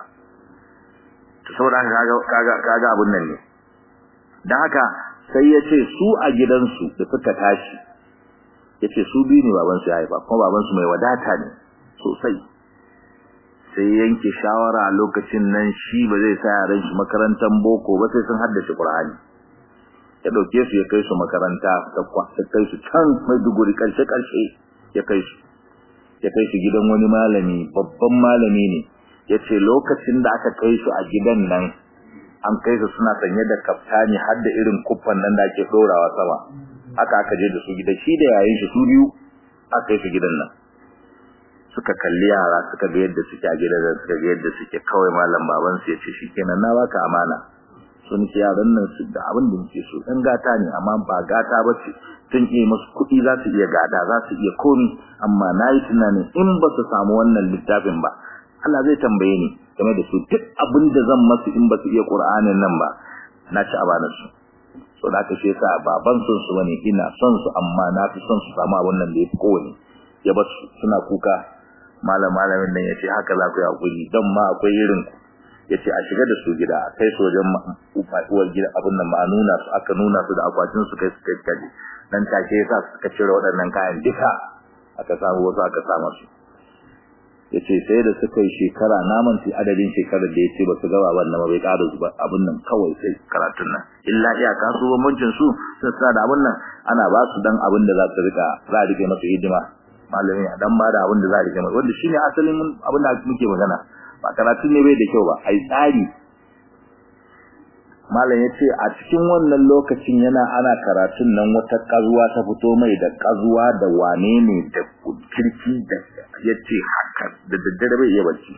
[SPEAKER 1] to saboda kaga kaga kaga abun nan ne dan haka sai ya ce su a gidansu da suka tashi yace su biyu ne baban su ya haifa kuma baban su mai wadata ne sosai sai yanke shawara a lokacin nan shi ba zai sa yaran shi makarantar boko ba sai sun haddace Qur'ani ya dauke su ya kai su makaranta ta kai su can Maiduguri karshe karshe ya kai su ya kai su gidan wani malami babban malami ne yace lokacin da aka kai su a gidan nan an kai su suna sanye da kaftani har da irin kuffan nan da ake dorawa sama haka aka je da su gidan shi da yayin shi su biyu aka kai su gidan nan suka kalli yara suka ga yadda suke a gidan suka ga yadda suke kawai malam baban su yace shikenan na baka amana sun ce yaran nan su da abin da muke so dan gata ne amma ba gata bace tun iya musu kuɗi za su iya gada za su iya komi amma nayi tunanin in ba su samu wannan littafin ba Allah zai tambaye ni game da su duk abin da zan masu in ba su iya Qur'anin nan ba na ci abana su so da ka shesa baban son su bane ina son su amma na fi son su samu abin nan da yafi kowane ya ba su suna kuka malam malamin nan yace haka za ku yi hakuri dan ma akwai irin ku yace a shiga da su gida kai sojan uwar gida abin nan ma nuna su aka nuna su da akwatin su kai su kai kaje dan take yasa suka cire waɗannan kayan duka aka samu wasu aka samu su yace sai da suka yi shekara naman sai adadin shekarar da yace ba su ga baban nan bai ƙara zuba abin nan kawai sai karatun nan illa iya kasu bambancin su sai sa da abin nan ana ba su dan abin da za su rika za a rike masa hidima malami a dan ba da abin da za a rike masa wanda shine asalin abin da muke magana ba karatun ne bai da kyau ba ai tsari malam yace a cikin wannan lokacin yana ana karatun nan wata kazuwa ta fito mai da kazuwa da wane ne da kirki da yace haka da daddare bai iya bacci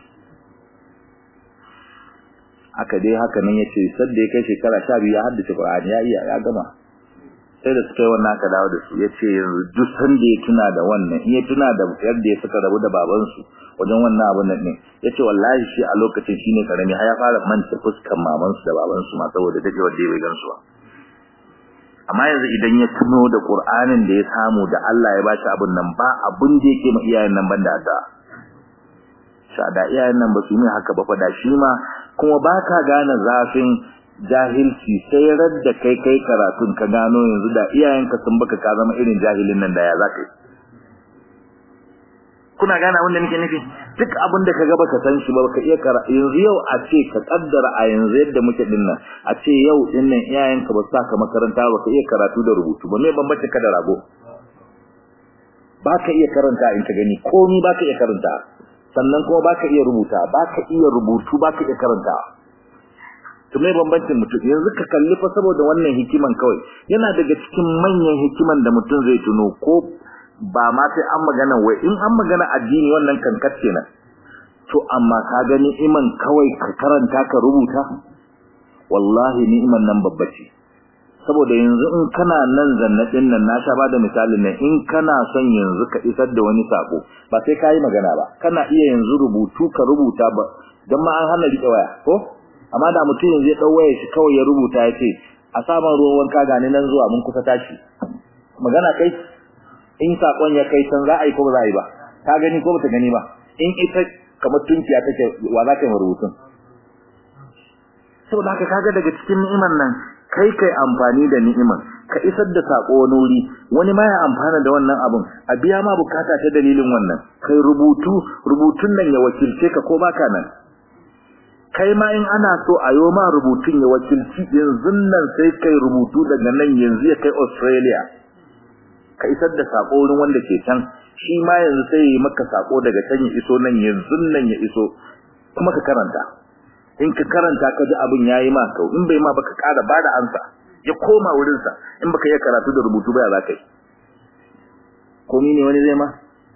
[SPEAKER 1] haka dai haka nan yace sadda ya kai shekara 12 ya haddace Qur'ani ya iya ya gama sai da suka yi wannan aka dawo da su yace yanzu duk sanda ya tuna da wannan in ya tuna da yadda ya suka rabu da babansu wajen wannan abun nan ne yace wallahi shi a lokacin shine karami har ya fara manta fuskan mamansu da babansu ma saboda dake wanda bai gansu ba amma yanzu idan ya tuno da Qur'anin da ya samu da Allah ya bashi abun nan ba abun da yake ma iyayen nan banda addu'a sha da iyayen nan ba su yi haka ba fa da shi ma kuma baka gane zafin jahilci sai radda kai kai karatun ka gano yanzu da iyayenka sun baka ka zama irin jahilin nan da ya zaka yi kuna gane abin da nake nufi duk abin da kaga baka san shi ba baka iya kara yanzu yau a ce ka kaddara a yanzu yadda muke dinnan a ce yau dinnan iyayenka ba sa ka makaranta ba ka iya karatu da rubutu ba me bambanci ka da rago baka iya karanta in ka gani komai baka iya karanta sannan kuma baka iya rubuta baka iya rubutu baka iya karanta to me bambancin mutum yanzu ka kalli fa saboda wannan hikiman kawai yana daga cikin manyan hikiman da mutum zai tuno ko ba ma sai an magana wai in an magana addini wannan kankat kenan to amma ka gani iman kawai ka karanta ka rubuta wallahi ni'iman nan babba ce saboda yanzu in kana nan zannatin nan na sha bada misalin nan in kana son yanzu ka isar da wani sako ba sai kai magana ba kana iya yanzu rubutu ka rubuta ba dan ma an hana rike waya ko amma da mutum yanzu ya dau waya shi kawai ya rubuta ya ce a saman ruwan wanka gani nan zuwa mun kusa tashi magana kai in sakon ya kai san za a yi ko ba za a yi ba ka gani ko bata gani ba in ita kamar tunkiya take wa za ka yi rubutun saboda haka kaga daga cikin ni'imar nan kai kai amfani da ni'imar ka isar da sako wani wuri wani ma ya amfana da wannan abun a biya ma bukata ta dalilin wannan kai rubutu rubutun nan ya wakilce ka ko baka nan kai ma in ana so a yo ma rubutun ya wakilci yanzu nan sai kai rubutu daga nan yanzu ya kai Australia ka isar da sako wurin wanda ke can shi ma yanzu sai ya yi maka sako daga can ya iso nan yanzu nan ya iso kuma ka karanta in ka karanta ka ji abin yayi ma kau in bai ma baka ƙara bada ansa ya koma wurin sa in baka iya karatu da rubutu ba ya za ka yi komi ne wani zai ma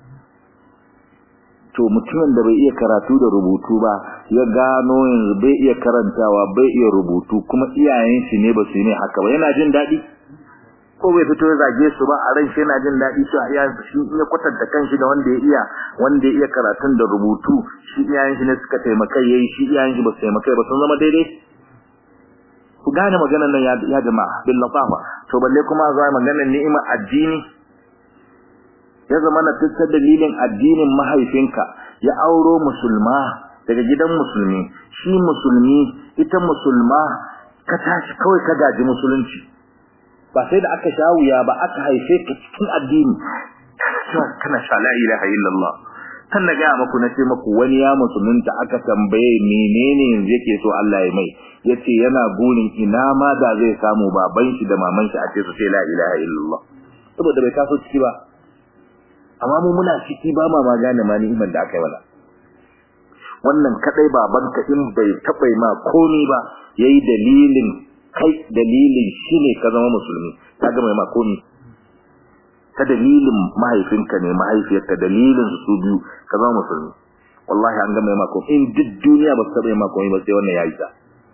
[SPEAKER 1] to mutumin da bai iya karatu da rubutu ba ya gano yanzu bai iya karantawa bai iya rubutu kuma iyayen shi ne ba su yi ne haka ba yana jin daɗi ko bai fito ya zage su ba a ran shi yana jin daɗi cewa iyayen shi ya kwatanta kanshi da wanda ya iya wanda ya iya karatun da rubutu shi iyayen shi ne suka taimaka yayi shi iyayen shi ba su taimaka ba sun zama daidai ku gane maganar nan ya jama'a bil lafafa to balle kuma za maganar ni'imar addini ya zama na tattar dalilin addinin mahaifinka ya auro musulma daga gidan musulmi shi musulmi ita musulma ka tashi kawai ka gaji musulunci ba sai da aka sha wuya ba aka haife ka cikin addini kana sha la ilaha illallah kan na gaya maku na ce maku wani ya musulunta aka tambaye menene yanzu yake so Allah ya mai yace yana burin ina ma da zai samu baban shi da maman shi a ce su ce la ilaha illallah saboda bai taso ciki ba amma mu muna ciki ba ma ma gane ma ni'imar da aka yi wala wannan kadai babanka in bai taɓa ma komi ba yayi dalilin kai dalilin shine ka zama musulmi ka ga mai ma komi ta dalilin mahaifinka ne mahaifiyarka dalilin su biyu ka zama musulmi wallahi an ga mai ma komi in duk duniya ba su taɓa ma komi ba sai wannan yayi ta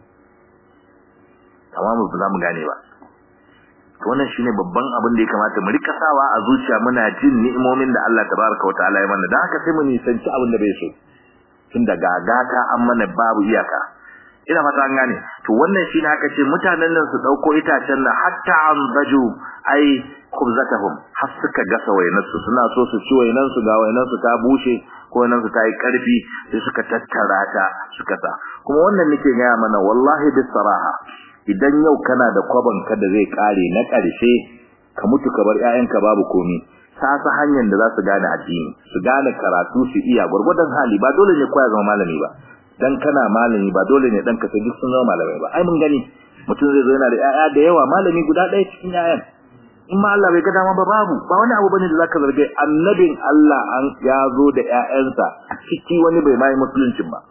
[SPEAKER 1] amma mu ba mu gane ba wannan shine babban abin da ya kamata mu rika sawa a zuciya muna jin ni'imomin da Allah tabaraka wataala ya mana dan haka sai mu nisanci abin da bai so tun da gagata an mana babu iyaka ina fata an gane to wannan shine aka ce mutanen nan su dauko itacen nan hatta an baju ai khubzatahum har suka gasa wayanansu suna so su ci wayanansu ga wayanansu ta bushe ko wayanansu ta yi karfi sai suka tattara ta suka sa kuma wannan nake gaya mana wallahi bisaraha idan yau kana da kwaban ka da zai kare na ƙarshe ka mutu ka bar ƴaƴanka babu komi sa sa hanyar da za su gane addini su gane karatu su iya gurgurdan hali ba dole ne koya zama malami ba dan kana malami ba dole ne dan ka sai duk sun zama malamai ba ai mun gani mutum zai zo yana da ƴaƴa da yawa malami guda ɗaya cikin ƴaƴan in ma Allah bai ga dama ba babu ba wani abu bane da zaka zarge annabin Allah an ya zo da ƴaƴansa ciki wani bai mai musuluncin ba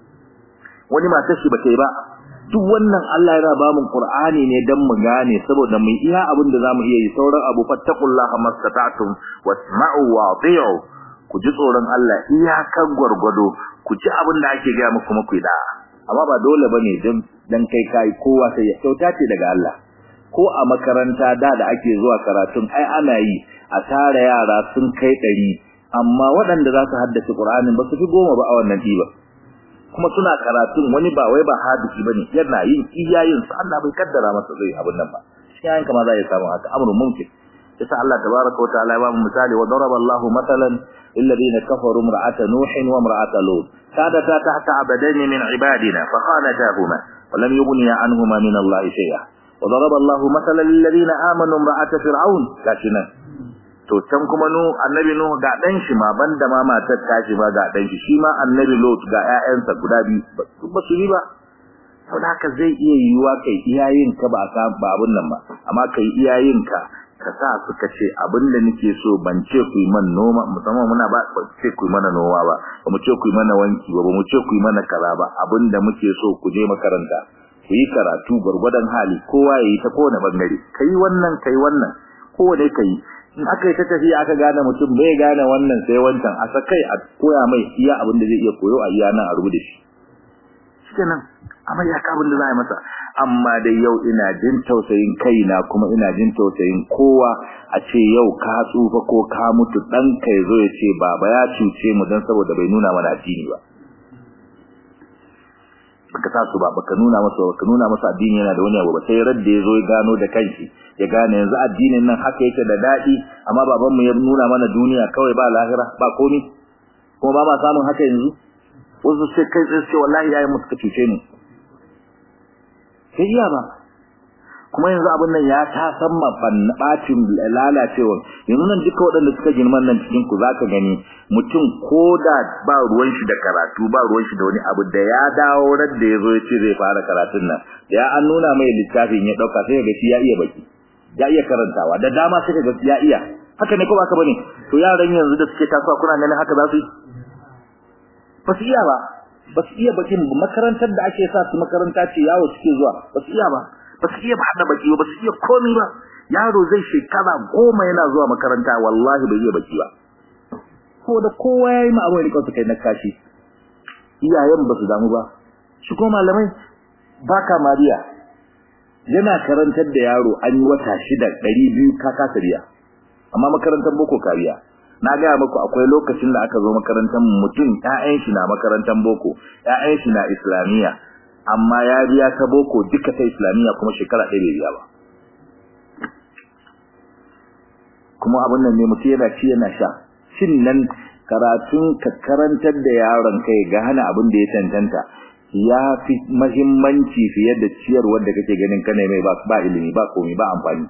[SPEAKER 1] wani matar shi ba ta yi ba duk wannan Allah yana ba mu Qur'ani ne dan mu gane saboda mu iya abin da zamu iya yi sauran abu fattaqullaha mastata'tum wasma'u wa ati'u ku ji tsoron Allah iyakan gwargwado ku ji abin da ake ga muku muku da amma ba dole bane dan dan kai kai kowa sai ya kyauta ce daga Allah ko a makaranta da da ake zuwa karatun ai ana yi a tara yara sun kai ɗari amma waɗanda za su haddace Qur'anin ba su fi goma ba a wannan ɗiba kuma suna karatun wani ba wai ba hadisi bane yana yin iyayen su Allah bai kaddara masa zai abin nan ba shi yayin kama za ya samu haka amrun mumkin yasa Allah tabaaraka wa ta'ala ya ba mu misali wa daraba Allahu matalan lil ladina kafaru imra'ata nuh wa imra'ata lut sadata tahta abadain min ibadina fa khanatahuma wa lam yughniya anhuma min Allah shay'a wa daraba Allahu matalan lil ladina amanu imra'ata fir'aun kashina to can kuma nu annabi nu ga dan shi ma banda ma matar tashi ma ga dan shi shi ma annabi lot ga ƴaƴansa guda biyu ba su ba saboda haka zai iya yiwuwa kai iyayen ka ba ka ba abun nan ba amma kai iyayen ka ka sa suka ce abin da nake so ban ce ku yi man noma musamman muna ba ce ku yi mana noma ba ba mu ce ku yi mana wanki ba ba mu ce ku yi mana kaza ba abin da muke so ku je makaranta ku yi karatu gwargwadon hali kowa ya yi ta kowane bangare kai wannan kai wannan kowane kai in aka yi ta tafiya aka gane mutum bai gane wannan sai wancan a sakai a koya mai iya abin da zai iya koyo a iya nan a rubuta shi shikenan amma ya ka abin da za a yi masa amma dai yau ina jin tausayin kaina kuma ina jin tausayin kowa a ce yau ka tsufa ko ka mutu dan ka yazo ya ce baba ya cuce mu dan saboda bai nuna mana addini ba baka sa su ba baka nuna masa baka nuna masa addini yana da wani abu ba sai radda yazo ya gano da kanshi ya gane yanzu addinin nan haka yake da dadi amma baban mu ya nuna mana duniya kawai ba lahira ba komi kuma ba ma samun haka yanzu wasu sai kai sai ce wallahi yayi musu kace ne sai iya ba kuma yanzu abin nan ya ta san bacin lalacewa yanzu nan duka waɗanda suka girman nan cikin ku zaka gani mutum ko da ba ruwan shi da karatu ba ruwan shi da wani abu da ya dawo ran da yazo ya ce zai fara karatun nan ya an nuna mai littafin ya dauka sai ga shi ya iya baki ya iya karantawa da dama sai ga ya iya haka ne ko ba ka bane to yaran yanzu da suke tasowa kuna ganin haka za su yi ba su iya ba ba su iya bakin makarantar da ake sa su makaranta ce yawo suke zuwa ba su iya ba ba su iya hada baki ba su iya komi ba yaro zai shekara goma yana zuwa makaranta wallahi bai iya baki ba ko da kowa ya yi ma'amari rikon su kai na kashi iyayen ba su damu ba shi ko malamai baka mariya yana karantar da yaro an yi wata shida ɗari biyu ka kasa biya amma makarantar boko kariya na gaya muku akwai lokacin da aka zo makarantar mutum ƴaƴan shi na makarantar boko ƴaƴan shi na islamiyya amma ya biya ta boko duka ta islamiyya kuma shekara ɗaya bai biya ba kuma abin nan ne mutum yana ci yana sha shin nan karatun ka karantar da yaron kai ga hana abin da ya tantanta ya fi mahimmanci fiye da ciyarwar da kake ganin kana mai ba ilimi ba komai ba amfani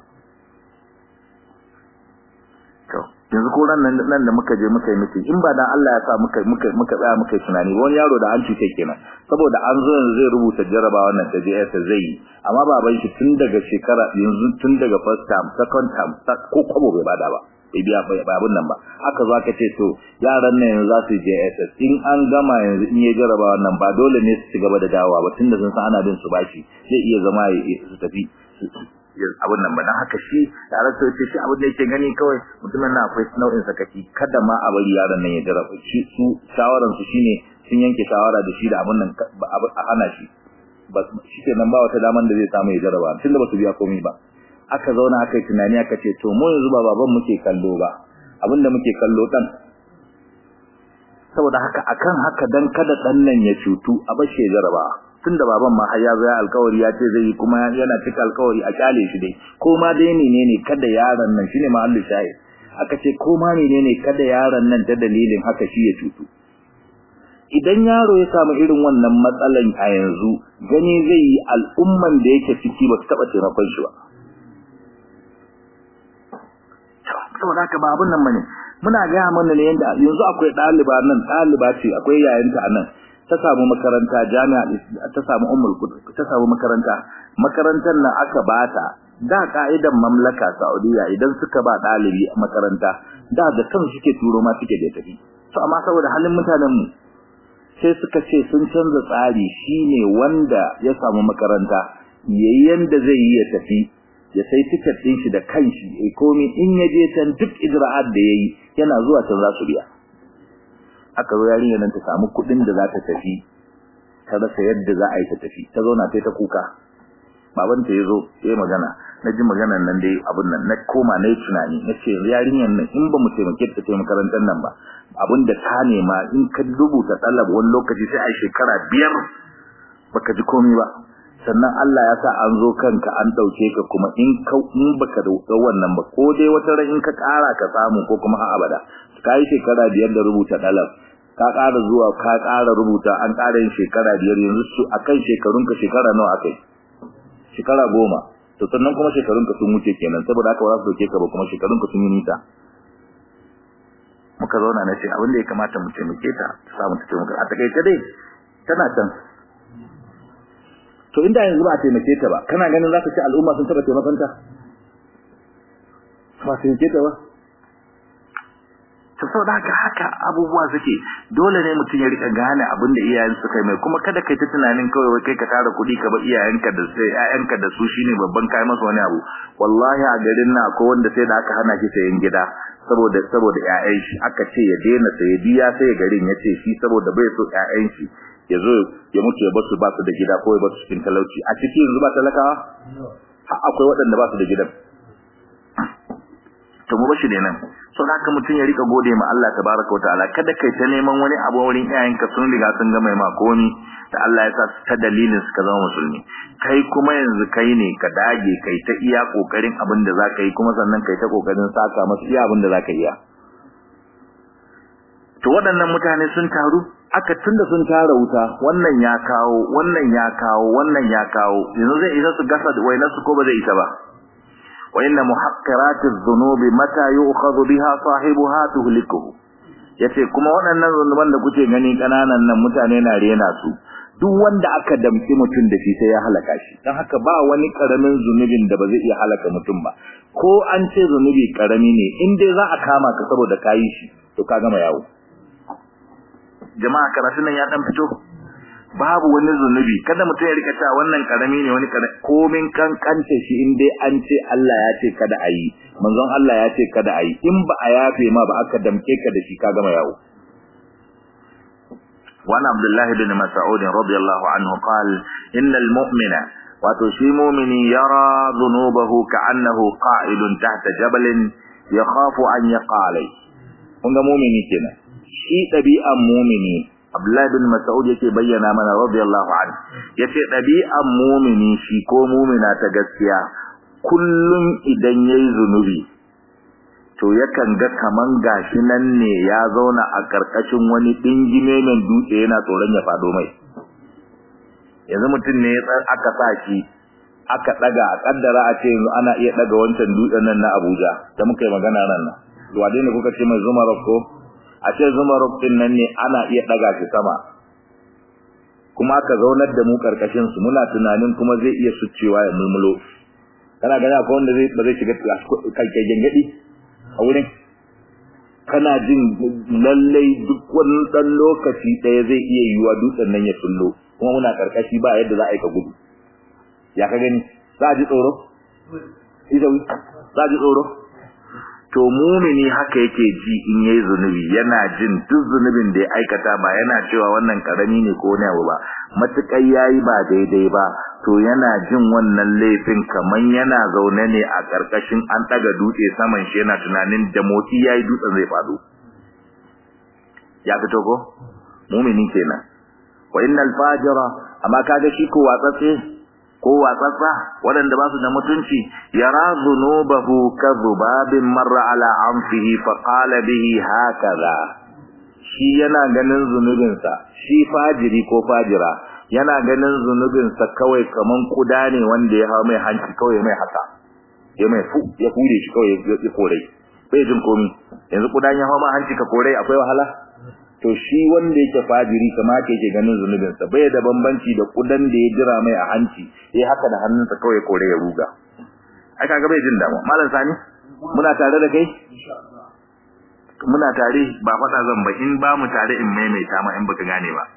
[SPEAKER 1] yanzu ko ran nan da muka je muka yi miki in ba dan Allah ya sa muka muka muka tsaya muka yi tunani wani yaro da an cuce kenan saboda an zo yanzu zai rubuta jaraba wannan ta JS zai yi amma baban shi tun daga shekara yanzu tun daga first term second term ko kwabo bai bada ba bai biya ba abun nan ba aka zo aka ce to yaran nan yanzu za su je SS in an gama yanzu in ya jaraba wannan ba dole ne su ci gaba da dawowa ba tunda sun san ana bin su bashi zai iya zama su tafi abun nan ba dan haka shi yaran sai ce shi abin da yake gani kawai mutumin nan akwai nau'in sakaki kada ma a bari yaran nan ya jaraba shi su shawaran su shine sun yanke shawara da shi da abun nan a hana shi ba shi nan ba wata daman da zai samu ya jaraba tunda ba su biya komai ba aka zauna aka yi tunani aka ce to mu yanzu ba baban muke kallo ba abinda muke kallo dan saboda haka akan haka dan kada dan nan ya cutu a bashe jaraba tunda baban ma har ya zo ya alkawari ya ce zai yi kuma yana cika alkawari a kyale shi dai ko ma dai ne ne kada yaron nan shine mahallu shahid aka ce ko ma ne ne kada yaron nan ta dalilin haka shi ya cutu idan yaro ya samu irin wannan matsalan a yanzu gani zai yi al'umman da yake ciki ba su taɓa taimakon shi ba saboda haka ba abun nan bane muna ga mana ne yanda yanzu akwai ɗaliba nan ɗaliba ce akwai yayanta anan ta samu makaranta jami'a ta samu ummul ta samu makaranta makarantar nan aka bata da ka'idan mamlaka Saudiya idan suka ba ɗalibi a makaranta da da kan suke turo ma suke da tafi to amma saboda halin mutanen mu sai suka ce sun canza tsari shine wanda ya samu makaranta yayi yanda zai yi ya tafi ya sai tiket din shi da kanshi eh komai in ya je can duk ijra'at da yayi yana zuwa can za su biya aka zo yarinya nan ta samu kuɗin da za ta tafi ta rasa yadda za a yi ta tafi ta zauna sai ta kuka baban ta yazo yayi magana na ji maganar nan dai abun nan na koma na yi tunani na ce yarinyar nan in ba mu taimake ta ta makarantar nan ba abin da ta nema in ka rubuta talab wani lokaci sai a shekara biyar baka ji komai ba sannan Allah ya sa an zo kanka an dauke ka kuma in ka in baka da wannan ba ko dai wata ran in ka ƙara ka samu ko kuma har abada kai shekara biyar da rubuta dalab ka ƙara zuwa ka ƙara rubuta an ƙara yin shekara biyar yanzu su akan shekarun ka shekara nawa akai shekara goma to sannan kuma shekarun ka sun wuce kenan saboda haka ba za su dauke ka ba kuma shekarun ka sun yi nisa muka zauna na ce abin da ya kamata mu taimake ta ta samu ta taimaka a takaice dai tana can to inda yanzu ba a taimake ta ba kana ganin za ka ci al'umma sun taɓa taimakon ta ba taimake ta ba to saboda haka haka abubuwa suke dole ne mutum ya rika gane abin da iyayen su kai mai kuma kada kai ta tunanin kawai wai kai ka tara kuɗi ka ba iyayenka da sai ƴaƴanka da su shine babban kai masa wani abu wallahi a garin na akwai wanda sai da aka hana shi sayan gida saboda saboda ƴaƴan shi aka ce ya daina saye biya sai garin ya ce shi saboda bai so ƴaƴan shi ya zo ya mutu ya basu ba su da gida ko ya basu cikin talauci a cikin yanzu ba talakawa akwai waɗanda ba su da gidan to mu bashi nan so da haka mutum ya rika gode ma Allah tabaraka wataala kada kai ta neman wani abu wurin iyayenka sun riga sun ga mai makoni da Allah ya sa ta dalilin suka zama musulmi kai kuma yanzu kai ne ka dage kai ta iya kokarin abin da zaka yi kuma sannan kai ta kokarin saka masu iya abin da zaka iya to waɗannan mutane sun taru aka tunda sun tara wuta wannan ya kawo wannan ya kawo wannan ya kawo yanzu zai isa su gasa wainar su ko ba zai isa ba wa inna muhaqqiratiz dhunubi mata yu'khadhu biha sahibuha tuhlikuhu yace kuma waɗannan zunuban da kuke gani kananan nan mutane na rena su duk wanda aka damki mutum da shi sai ya halaka shi dan haka ba wani karamin zunubin da ba zai iya halaka mutum ba ko an ce zunubi karami ne in dai za a kama ka saboda kayi shi to ka gama yawo jama'a karatun nan ya dan fito babu wani zunubi kada mutum ya rika cewa wannan karami ne wani komin kankance shi in dai an ce Allah ya ce kada a yi manzon Allah ya ce kada a yi in ba a yafe ma ba aka damke ka da shi ka gama yawo وعن عبد الله بن مسعود رضي الله عنه قال إن المؤمن وتشي مؤمن يرى ذنوبه كأنه قائد تحت جبل يخاف أن يقع عليه kun ga mumini kenan shi ɗabi'an mumini Abdullahi bin Mas'ud yake bayyana mana radiyallahu anhu yace ɗabi'an mumini shi ko mumina ta gaskiya kullum idan yayi zunubi to yakan ga kaman gashi nan ne ya zauna a karkashin wani dingime mai dutse yana tsoron ya fado mai yanzu mutum ne ya aka sa shi aka daga a kaddara a ce yanzu ana iya daga wancan dutsen nan na Abuja da muka yi magana nan nan wade ne kuka ce mai zumarok ko a ce zumarok din nan ne ana iya daga shi sama kuma aka zaunar da mu karkashin su muna tunanin kuma zai iya sucewa ya mulmulo kana gani akwai wanda zai ba zai shiga kai gengedi a wurin kana jin lallai duk wani dan lokaci ɗaya zai iya yiwa dutsen nan ya tullo kuma muna karkashi ba yadda za a yi ka gudu ya ka gani za a ji tsoro izawi za a ji tsoro to mumini haka yake ji in yayi zunubi yana jin duk zunubin da ya aikata ba yana cewa wannan karami ne ko wani abu ba matukai yayi ba daidai ba to yana jin wannan laifin kaman yana zaune ne a karkashin an daga dutse saman shi yana tunanin da motsi yayi dutsen zai fado ya fito ko mumini kenan wa innal fajira amma kaga shi ko watsatse ko watsatsa waɗanda ba su da mutunci yara zunubahu kadhubabin marra ala anfihi fa qala bihi hakaza shi yana ganin zunubinsa shi fajiri ko fajira yana ganin zunubinsa kawai kaman kuda ne wanda ya hawo mai hanci kawai mai haka ya mai fu ya hure shi kawai ya kore bai jin komi yanzu kudan ya hawo ma hanci ka kore akwai wahala to shi wanda yake fajiri kamar yake ganin zunubinsa bai da bambanci da kudan da ya jira mai a hanci yayi haka da hannunsa kawai kore ya ruga ai kaga bai jin damu malam sani muna tare da kai muna tare ba faɗa zan ba in ba mu tare in maimaita ma in baka gane ba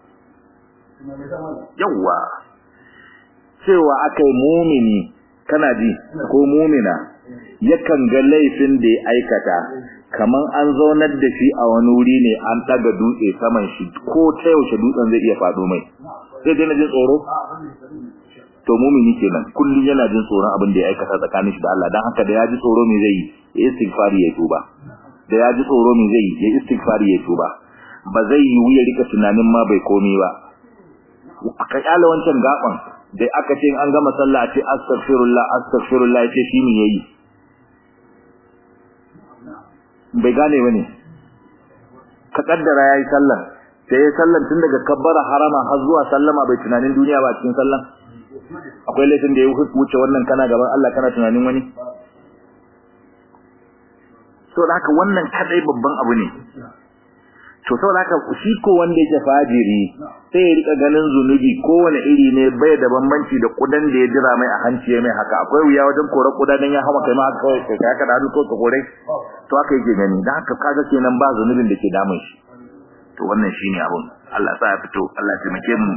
[SPEAKER 1] yawwa cewa akai mumini kana ji ko mumina yakan ga laifin da ya aikata kaman an zaunar da shi a wani wuri ne an daga dutse saman shi ko ta yaushe dutsen zai iya faɗo mai sai dai na jin tsoro to mumini kenan kullum yana jin tsoron abin da ya aikata tsakanin shi da Allah dan haka da ya ji tsoro me zai yi ya istighfari ya tuba da ya ji tsoro me zai yi ya istighfari ya tuba ba zai yi ya rika tunanin ma bai komi ba aka kyale wancan gaban da aka ce an gama sallah a ce astaghfirullah astaghfirullah ce shi ne yayi bai gane bane ka kaddara yayi sallah sai yayi sallan tun daga kabbara harama har zuwa sallama bai tunanin duniya ba cikin sallan akwai laifin da ya wuce wannan kana gaban Allah kana tunanin wani to da haka wannan kadai babban abu ne to saboda haka shi ko wanda yake fajiri sai ya rika ganin zunubi kowane iri ne bai da bambanci da kudan da ya jira mai a hanci mai haka akwai wuya wajen kore kuda dan ya hawa kai ma haka kai kai haka da hannu ko ka kore to haka yake gani dan haka kaga kenan ba zunubin da ke damun shi to wannan shine abun Allah sa ya fito Allah ya taimake mu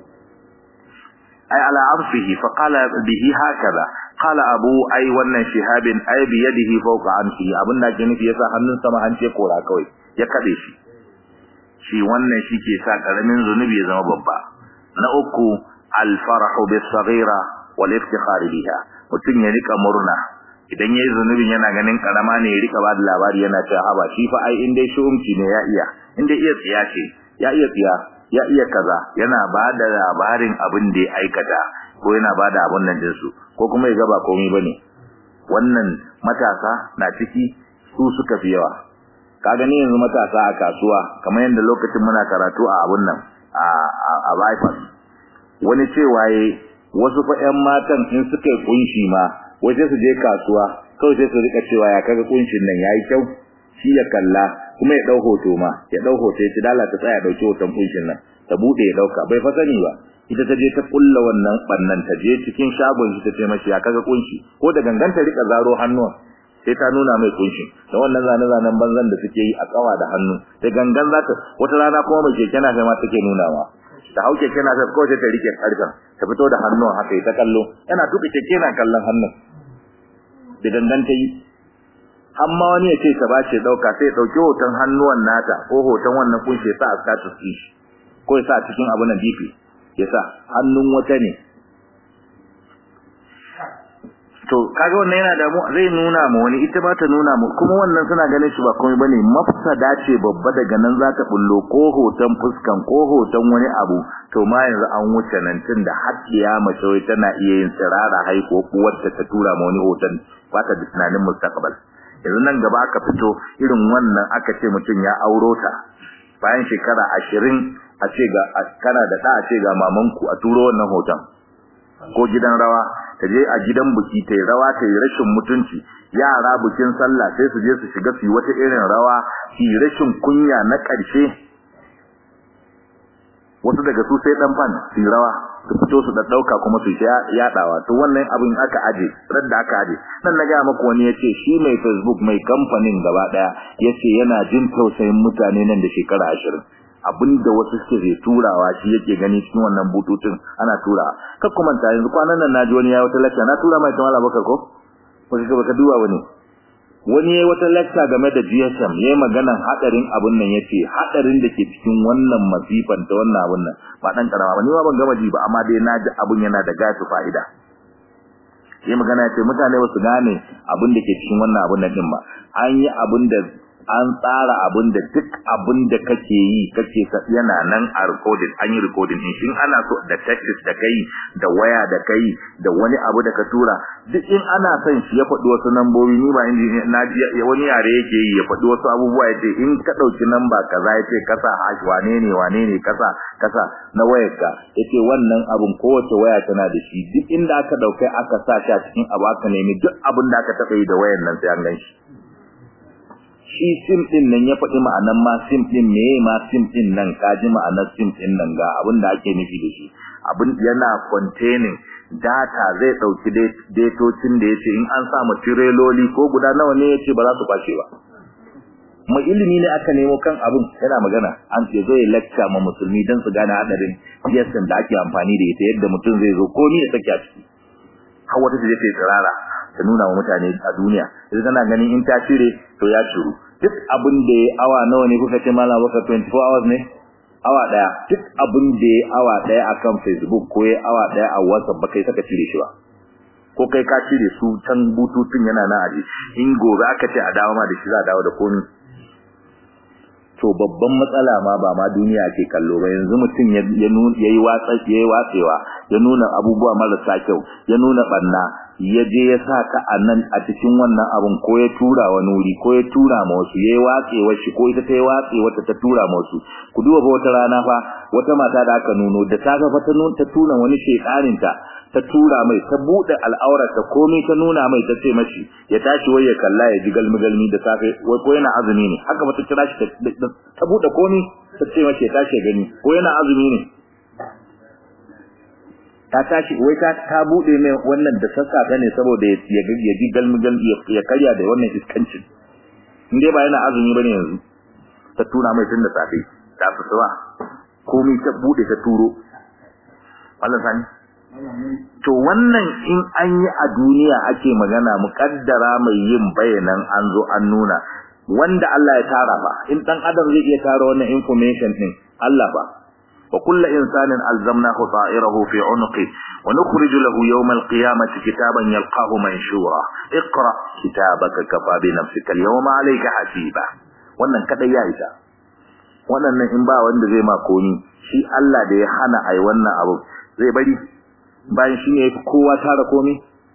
[SPEAKER 1] ay ala arfihi fa qala bihi hakaza qala abu ay wannan shihabin ay bi yadihi fawqa anfi abun da ke nufi yasa hannun sama hanci kora kawai ya kade shi shi wannan shi ke sa karamin zunubi ya zama babba na uku alfarahu bis saghira wal iftikhar biha mutun ya rika murna idan yayi zunubin yana ganin karama ne ya rika bada labari yana cewa haba shi fa ai in dai shumci ne ya iya in dai iya tsiya ce ya iya tsiya ya iya kaza yana bada labarin abin da ya aikata ko yana bada abun nan din su ko kuma ya ga ba komai bane wannan matasa na ciki su suka fi yawa ka gani yanzu matasa a kasuwa kamar yadda lokacin muna karatu a abun nan a a bypass wani cewa yayi wasu fa ƴan matan in suka yi kunshi ma waje su je kasuwa kawai sai su rika cewa ya kaga kunshin nan yayi kyau shi ya kalla kuma ya dau hoto ma ya dau hoto ya ci dala ta tsaya dauki hoton kunshin nan ta bude ya dauka bai fa sani ba ita ta je ta kulla wannan bannan ta je cikin shagon shi ta ce mashi ya kaga kunshi ko da ganganta rika zaro hannuwa sai ta nuna mai kunshi da wannan zane-zanen banzan da suke yi a kawa da hannu da gangan za ta wata rana kuma mai keke na ma take nunawa da hau keke na sai kawai ta rike karfin ta fito da hannun haka ta kallo yana tuka keke na kallon hannun da gangan ta yi amma wani ya ce ta ba ce dauka sai dauki hoton hannuwan nata ko hoton wannan kunshi sa a status din shi ko ya sa cikin abu na DP ya sa hannun wata ne to kaga wannan yana da mu zai nuna mu wani ita ba ta nuna mu kuma wannan suna ganin shi ba komai bane mafsada ce babba daga nan za ta bullo ko hoton fuskan ko hoton wani abu to ma yanzu an wuce nan tun da haddiya mace wai tana iya yin sirara haiko uwarta ta tura ma wani hoton ba ta da tunanin mustaqbal yanzu nan gaba aka fito irin wannan aka ce mutum ya auro ta bayan shekara ashirin a ce ga kana da ɗa a ce ga mamanku a turo wannan hoton ko gidan rawa ta je a gidan buki ta yi rawa ta yi rashin mutunci yara bukin sallah sai su je su shiga su yi wata irin rawa su yi rashin kunya na ƙarshe wasu daga su sai dan fan su rawa su fito su dauka kuma su yadawa to wannan abin aka aje ran da aka aje nan na ga maka wani yace shi mai Facebook mai kamfanin gaba daya yace yana jin tausayin mutane nan da shekara 20 abinda wasu suke zai turawa shi yake gani cikin wannan bututun ana tura kar kuma ta yanzu kwanan nan naji wani ya wata lecture na tura mai tamala bakar ko baka baka duba wani wani yayi wata lecture game da GSM yayi maganan hadarin abun nan yace hadarin da ke cikin wannan masifan ta wannan abun nan ba dan karama ba ni ma ban gama ji ba amma dai naji abun yana da gasu fa'ida yayi magana yace mutane ba su gane abun da ke cikin wannan abun nan din ba an yi abun da an tsara abun da duk abun da kake yi kake yana nan a recording an yi recording din shin ana so da text da kai da waya da kai da wani abu da ka tura duk in ana son shi ya faɗi wasu nambobi ni ba inji na ji wani yare yake yi ya faɗi wasu abubuwa yace in ka dauki namba kaza yace kasa hash wane ne wane ne kasa kasa na wayarka yace wannan abun kowace waya tana da shi duk inda aka daukai aka sa shi a cikin abu aka nemi duk abun da aka taɓa yi da wayar nan sai an gan shi shi sim din nan ya faɗi ma'anan ma sim din meye ma sim din nan ka ji ma'anar sim din nan ga abin da ake nufi da shi abin yana containing data zai ɗauki datocin da yace in an sa tireloli ko guda nawa ne yace ba za su kwace ba mai ilimi ne aka nemo kan abin yana magana an ce zai lecture ma musulmi dan su gane hadarin GSM da ake amfani da ita yadda mutum zai zo ko ni ya sake a ciki har wata ta je ta tsirara ta nuna wa mutane a duniya sai kana ganin in ta cire to ya shiru duk abin da ya awa nawa ne kuka ce malam baka 24 hours ne awa daya duk abin da ya awa daya akan Facebook ko ya awa daya a WhatsApp baka saka cire shi ba ko kai ka cire su can bututun yana nan aje in gobe aka ce a dawo ma da shi za a dawo da komai to babban matsala ma ba ma duniya ake kallo ba yanzu mutum ya yi watsa ya yi watsewa ya nuna abubuwa marasa kyau ya nuna barna ya je ya sa ka a nan a cikin wannan abun ko ya tura wani wuri ko ya tura ma wasu ya yi watsewa shi ko ita ta yi watse wata ta tura ma wasu ku duba fa wata rana fa wata mata da aka nuno da ta ga fa ta ta tura wani shekarin ta ta tura mai ta bude al'aurar ta komai ta nuna mai ta ce mashi ya tashi wai ya kalla ya ji galmi galmi da safe wai ko yana azumi ne haka ba ta kira shi ta bude komai ta ce mashi ya tashi ya gani ko yana azumi ne ta tashi wai ta ta bude mai wannan da sassafe ne saboda ya ya ji galmi galmi ya karya da wannan iskancin in dai ba yana azumi bane yanzu ta tura mai tun da safe ta fitowa komai ta bude ta turo Allah sani to wannan in an yi a duniya ake magana muƙaddara mai yin bayanan an zo an nuna wanda Allah ya tara ba in dan adam zai iya tara wannan information din Allah ba wa kullu insanin alzamnahu ta'irahu fi 'unuqi wa nukhrij lahu yawm al-qiyamati kitaban yalqahu manshura iqra kitabaka kafa bi nafsika al-yawma 'alayka hasiba wannan kadai ya isa wannan in ba wanda zai ma komi shi Allah da ya hana ai wannan abu zai bari bayan shi ne ya fi kowa tara komi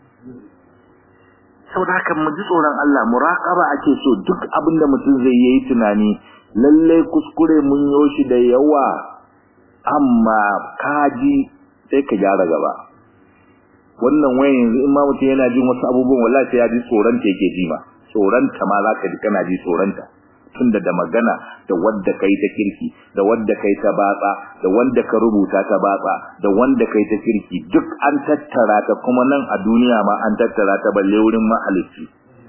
[SPEAKER 1] saboda haka mu ji tsoron Allah muraqaba ake so duk abin da mutum zai yi tunani lalle kuskure mun yo shi da yawa amma kaji sai ka gyara gaba wannan wayan yanzu in ma mutum yana jin wasu abubuwan wallahi sai ya ji tsoron ta yake ji ma tsoron ta ma zaka ji kana ji tsoron ta tunda da magana da wanda kai ta kirki da wanda kai ta batsa da wanda ka rubuta ta batsa da wanda kai ta kirki duk an tattara ta kuma nan a duniya ma an tattara ta balle wurin mahalicci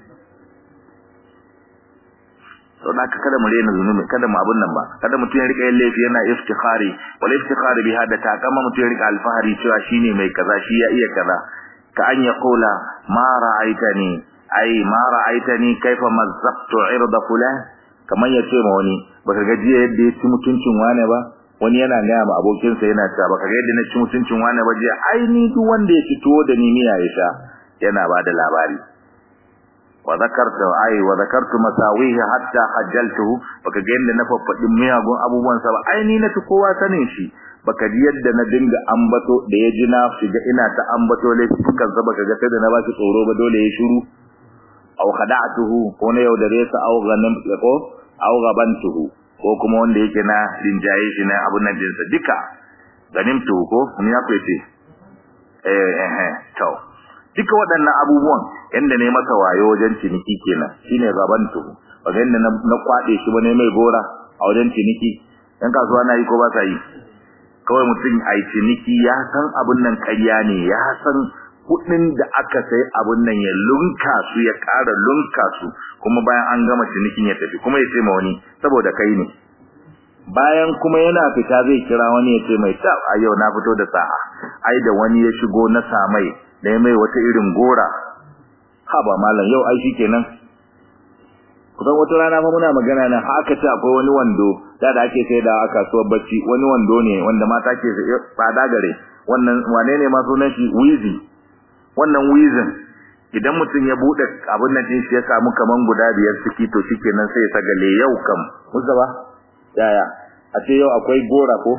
[SPEAKER 1] to da ka kada mu rena zunubi kada mu abun nan ba kada mutum ya rika yin laifi yana iftikhari wal iftikhari bi hada ta kama mutum ya rika alfahari cewa shine mai kaza shi ya iya kaza ka an yaqula ma ra'aitani ai ma ra'aitani kaifa mazzaqtu irda fulan kamar ya ce ma wani baka ga jiya yadda ya ci mutuncin wane ba wani yana gaya ma abokinsa yana cewa baka ga yadda na ci mutuncin wane ba jiya ai ni duk wanda ya ci tuwo da ni miya ya sha yana ba da labari wa zakartu ai wa zakartu masawihi hatta hajjaltuhu baka ga yadda na faffadi miyagun abubuwan sa ba ai ni na ci kowa sanin shi baka ji yadda na dinga ambato da ya ji na shiga ina ta ambato laifukan sa baka ga sai da na ba shi tsoro ba dole ya shiru aw khada'tuhu ko ne yaudare sa aw ganin ko aw gabantuhu ko kuma wanda yake na rinjaye shi na abun nan dinsa duka ganimtu ko mun ya kwace eh eh to duka waɗannan abubuwan yanda ne masa wayo wajen ciniki kenan shine gabantuhu ba yanda na kwade shi bane mai gora a wajen ciniki dan kasuwa na yi ko ba sa yi kawai mutum a ciniki ya san abun nan ƙarya ne ya san kuɗin da aka sai abun nan ya lunka su ya ƙara lunka su kuma bayan an gama cinikin ya tafi kuma ya ce ma wani saboda kai ne bayan kuma yana fita zai kira wani ya ce mai tab a yau na fito da sa'a ai da wani ya shigo na samai da ya mai wata irin gora ha ba malam yau ai shikenan kusan wata rana fa muna magana nan haka ce akwai wani wando da da ake sai da a kasuwar bacci wani wando ne wanda mata ke tsada gare wannan wane ne ma sunan shi wizi wannan wizin idan mutum ya bude abin nan din shi ya samu kaman guda biyar ciki to shikenan sai ya sagale yau kam Mustafa yaya a ce yau akwai gora ko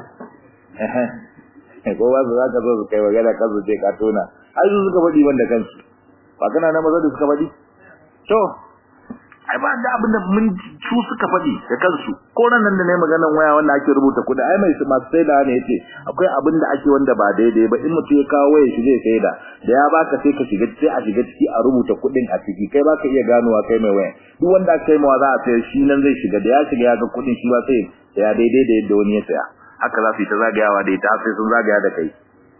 [SPEAKER 1] eh ko ba za ka zo su kai magana ka zo je ka tona ai su suka faɗi wanda kansu ba kana na maza da suka faɗi to ai ba da abin da mun su suka faɗi da kansu ko nan da ne maganan waya wanda ake rubuta kuɗi ai mai masu saida ne yace akwai abin da ake wanda ba daidai ba in mutum ya kawo waya shi zai saida da ya baka sai ka shiga sai a shiga ciki a rubuta kuɗin a ciki kai baka iya ganowa kai mai waya duk wanda aka kai mawa za a sayar shi nan zai shiga da ya shiga ya ga kuɗin shi ba sai ya daidai da yadda wani ya saya haka za su yi ta zagayawa da ita sai sun zagaya da kai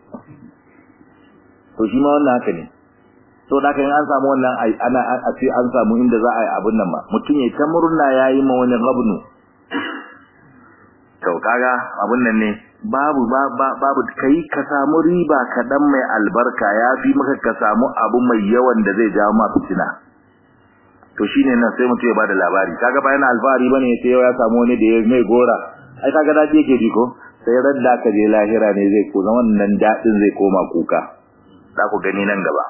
[SPEAKER 1] to shi ma wannan haka ne to da kan an samu wannan ana a ce an samu inda za a yi abun nan ma mutum ya ta murna yayi ma wani gabnu to kaga abun nan ne babu babu kai ka samu riba kadan mai albarka yafi maka ka samu abu mai yawan da zai jawo ma fitina to shine nan sai mutum ya bada labari kaga ba yana alfahari bane sai ya samu wani da ya mai gora ai kaga dadi yake ji ko sai radda ka je lahira ne zai ko wannan dadin zai koma kuka za ku gani nan gaba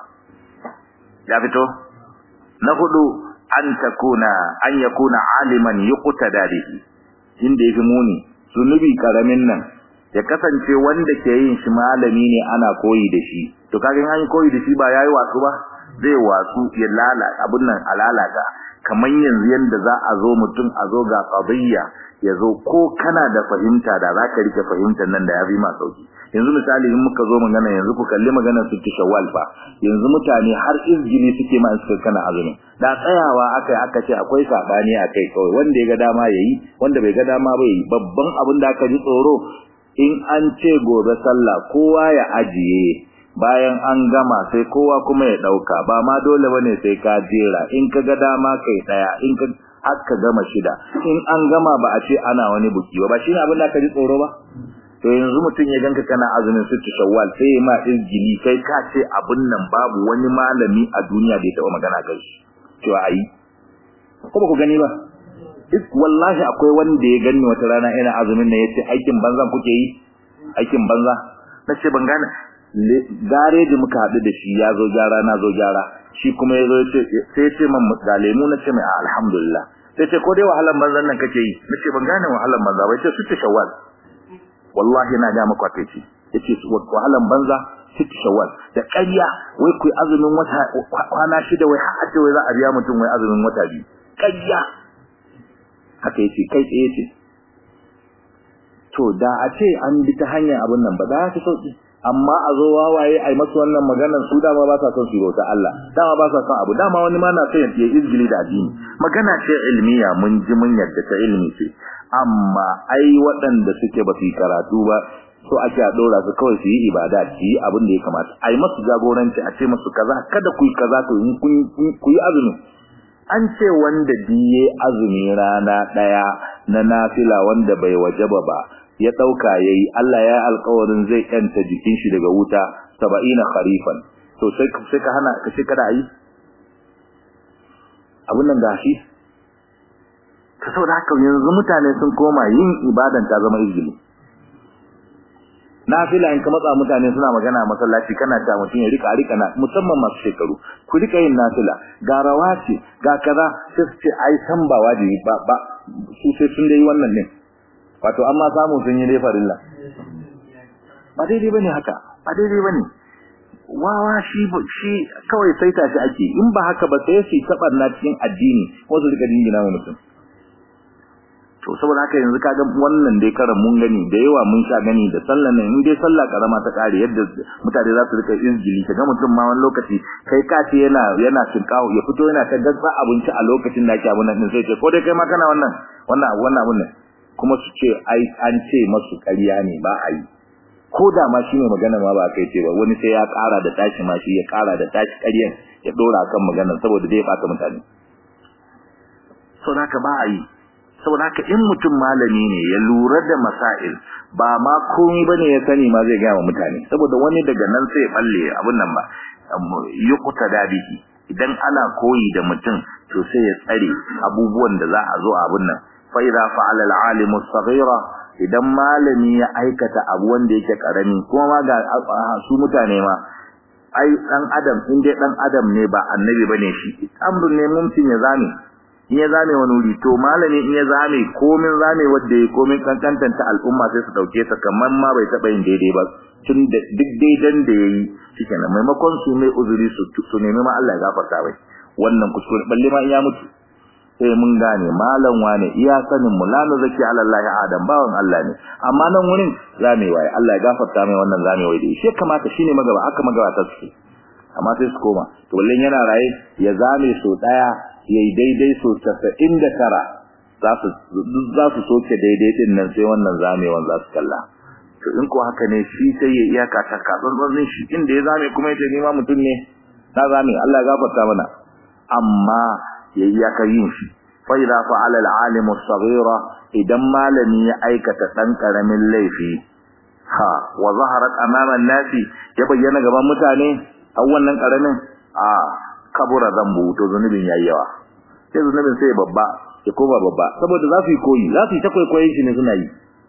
[SPEAKER 1] ya fito na hudu an takuna an yakuna aliman yuqtada bihi inda yafi muni zunubi karamin nan ya kasance wanda ke yin shi malami ne ana koyi da shi to kaga in an koyi da shi ba yayi wasu ba zai wasu ya lala abun nan alalata kaman yanzu yanda za a zo mutum a zo ga qadiyya ya zo ko kana da fahimta da zaka rike fahimtar nan da yafi ma sauki yanzu misali in muka zo magana yanzu ku kalli magana su ki shawwal fa yanzu mutane har izgili suke ma suka kana azumi da tsayawa akai aka ce akwai sabani akai kawai wanda ya ga dama yayi wanda bai ga dama ba yayi babban abin da aka ji tsoro in an ce gobe sallah kowa ya ajiye bayan an gama sai kowa kuma ya dauka ba ma dole bane sai ka jera in ka ga dama kai daya in ka aka gama shida in an gama ba a ce ana wani buki ba ba shine abin da aka ji tsoro ba to yanzu mutum ya ganka kana azumin sittu shawwal sai ya ma izgili kai ka ce abun nan babu wani malami a duniya da ya taba magana kai shi cewa ayi ko ba ku gani ba is wallahi akwai wanda ya gani wata rana ina azumin nan yace aikin banzan kuke yi aikin banza nace ban gane gareji muka haɗu da shi ya zo gyara na zo gyara shi kuma ya zo sai ce man ga lemu na ce mai alhamdulillah sai ce ko dai wahalan banzan nan kake yi nace ban gane wahalan banza bai ce sittu shawwal wallahi na ga maka kai yace wahalan banza sittu shawwal da ƙarya wai ku azumin wata kwana shida wai har ce wai za a biya mutum wai azumin wata biyu ƙarya haka yace kai tsaye ce to da a ce an bi ta hanyar abun nan ba za ta sauki amma a zo wawaye ai masu wannan maganar su dama ba sa son su bauta Allah dama ba sa son abu dama wani ma na son ya izgili da addini magana ce ilmiya mun ji mun yadda ta ilmi ce amma ai waɗanda suke ba su karatu ba so ake a dora su kawai su yi ibada su yi abin da ya kamata ai masu jagoranci a ce masu kaza kada ku yi kaza to ku yi azumi an ce wanda biye azumi rana daya na nafila wanda bai wajaba ba ya dauka yayi Allah ya alƙawarin zai kanta jikin shi daga wuta 70 kharifan to sai sai ka hana ka sai kada yi abun nan gashi ka saboda haka yanzu mutane sun koma yin ibadan ta zama izini nafila in ka matsa mutane suna magana a masallaci kana ta mutun ya rika rika na musamman masu shekaru ku rika yin nafila ga rawaci ga kaza sai su ce ai san ba wajibi ba ba su sai sun dai wannan ne wato amma samu sun yi dai farilla ba daidai bane haka ba daidai bane wawa shi shi kawai saita shi ake in ba haka ba sai su tabarna cikin addini wasu rika dingina wa mutum to saboda haka yanzu kaga wannan dai karan mun gani da yawa mun sha gani da sallan nan in dai sallah karama ta kare yadda mutane za su rika injili kaga mutum ma wani lokaci kai ka ce yana yana tinkawo ya fito yana ta gasa abinci a lokacin da ake abun nan sai ce ko dai kai ma kana wannan wannan wannan abun ne kuma su ce ai an ce masu ƙarya ne ba a yi ko da ma shine magana ma ba kai ce ba wani sai ya ƙara da tashi ma shi ya ƙara da tashi ƙaryan ya dora kan maganar saboda dai ya bata mutane saboda haka ba a yi saboda haka in mutum malami ne ya lura da masail ba ma komai bane ya sani ma zai gaya wa mutane saboda wani daga nan sai ya balle abun nan ba yuqta dabihi idan ana koyi da mutum to sai ya tsare abubuwan da za a zo abun nan fa idza fa'ala al-alim as-saghira idan malami ya aikata abu wanda yake karami kuma ma ga su mutane ma ai dan adam in dai dan adam ne ba annabi bane shi amrun ne mumkin ya zame in ya zame wani wuri to malami in ya zame komin zame wanda ya komin kankantanta al'umma sai su dauke sa kamar ma bai taba yin daidai ba tun da duk daidan da yayi shikenan maimakon su mai uzuri su su nemi ma Allah ya gafarta bai wannan kuskure balle ma in ya mutu sai mun gane malam wane iya sanin mu lanu zaki ala Allah adam bawan Allah ne amma nan wurin zame waye Allah ya gafarta mai wannan zame waye da shi kamata shine magaba aka magaba ta su amma sai su koma to wallan yana raye ya zame so daya yayi daidai so 99 za su za su soke daidai din nan sai wannan zamewan za su kalla to in ko haka ne shi sai ya iyaka ta katsantsan shi inda ya zame kuma yace ni ma mutum ne na zame Allah ya gafarta mana amma ya iyaka yin shi fa idza fa'ala al-alim as-saghira idan malami ya aikata dan karamin laifi ha wa zaharat amama an-nasi ya bayyana gaban mutane a wannan karamin a kabura zambu to zunubin yayi yawa sai zunubin sai babba ya koma babba saboda za su yi koyi za su yi ta kwaikwayon shi ne suna yi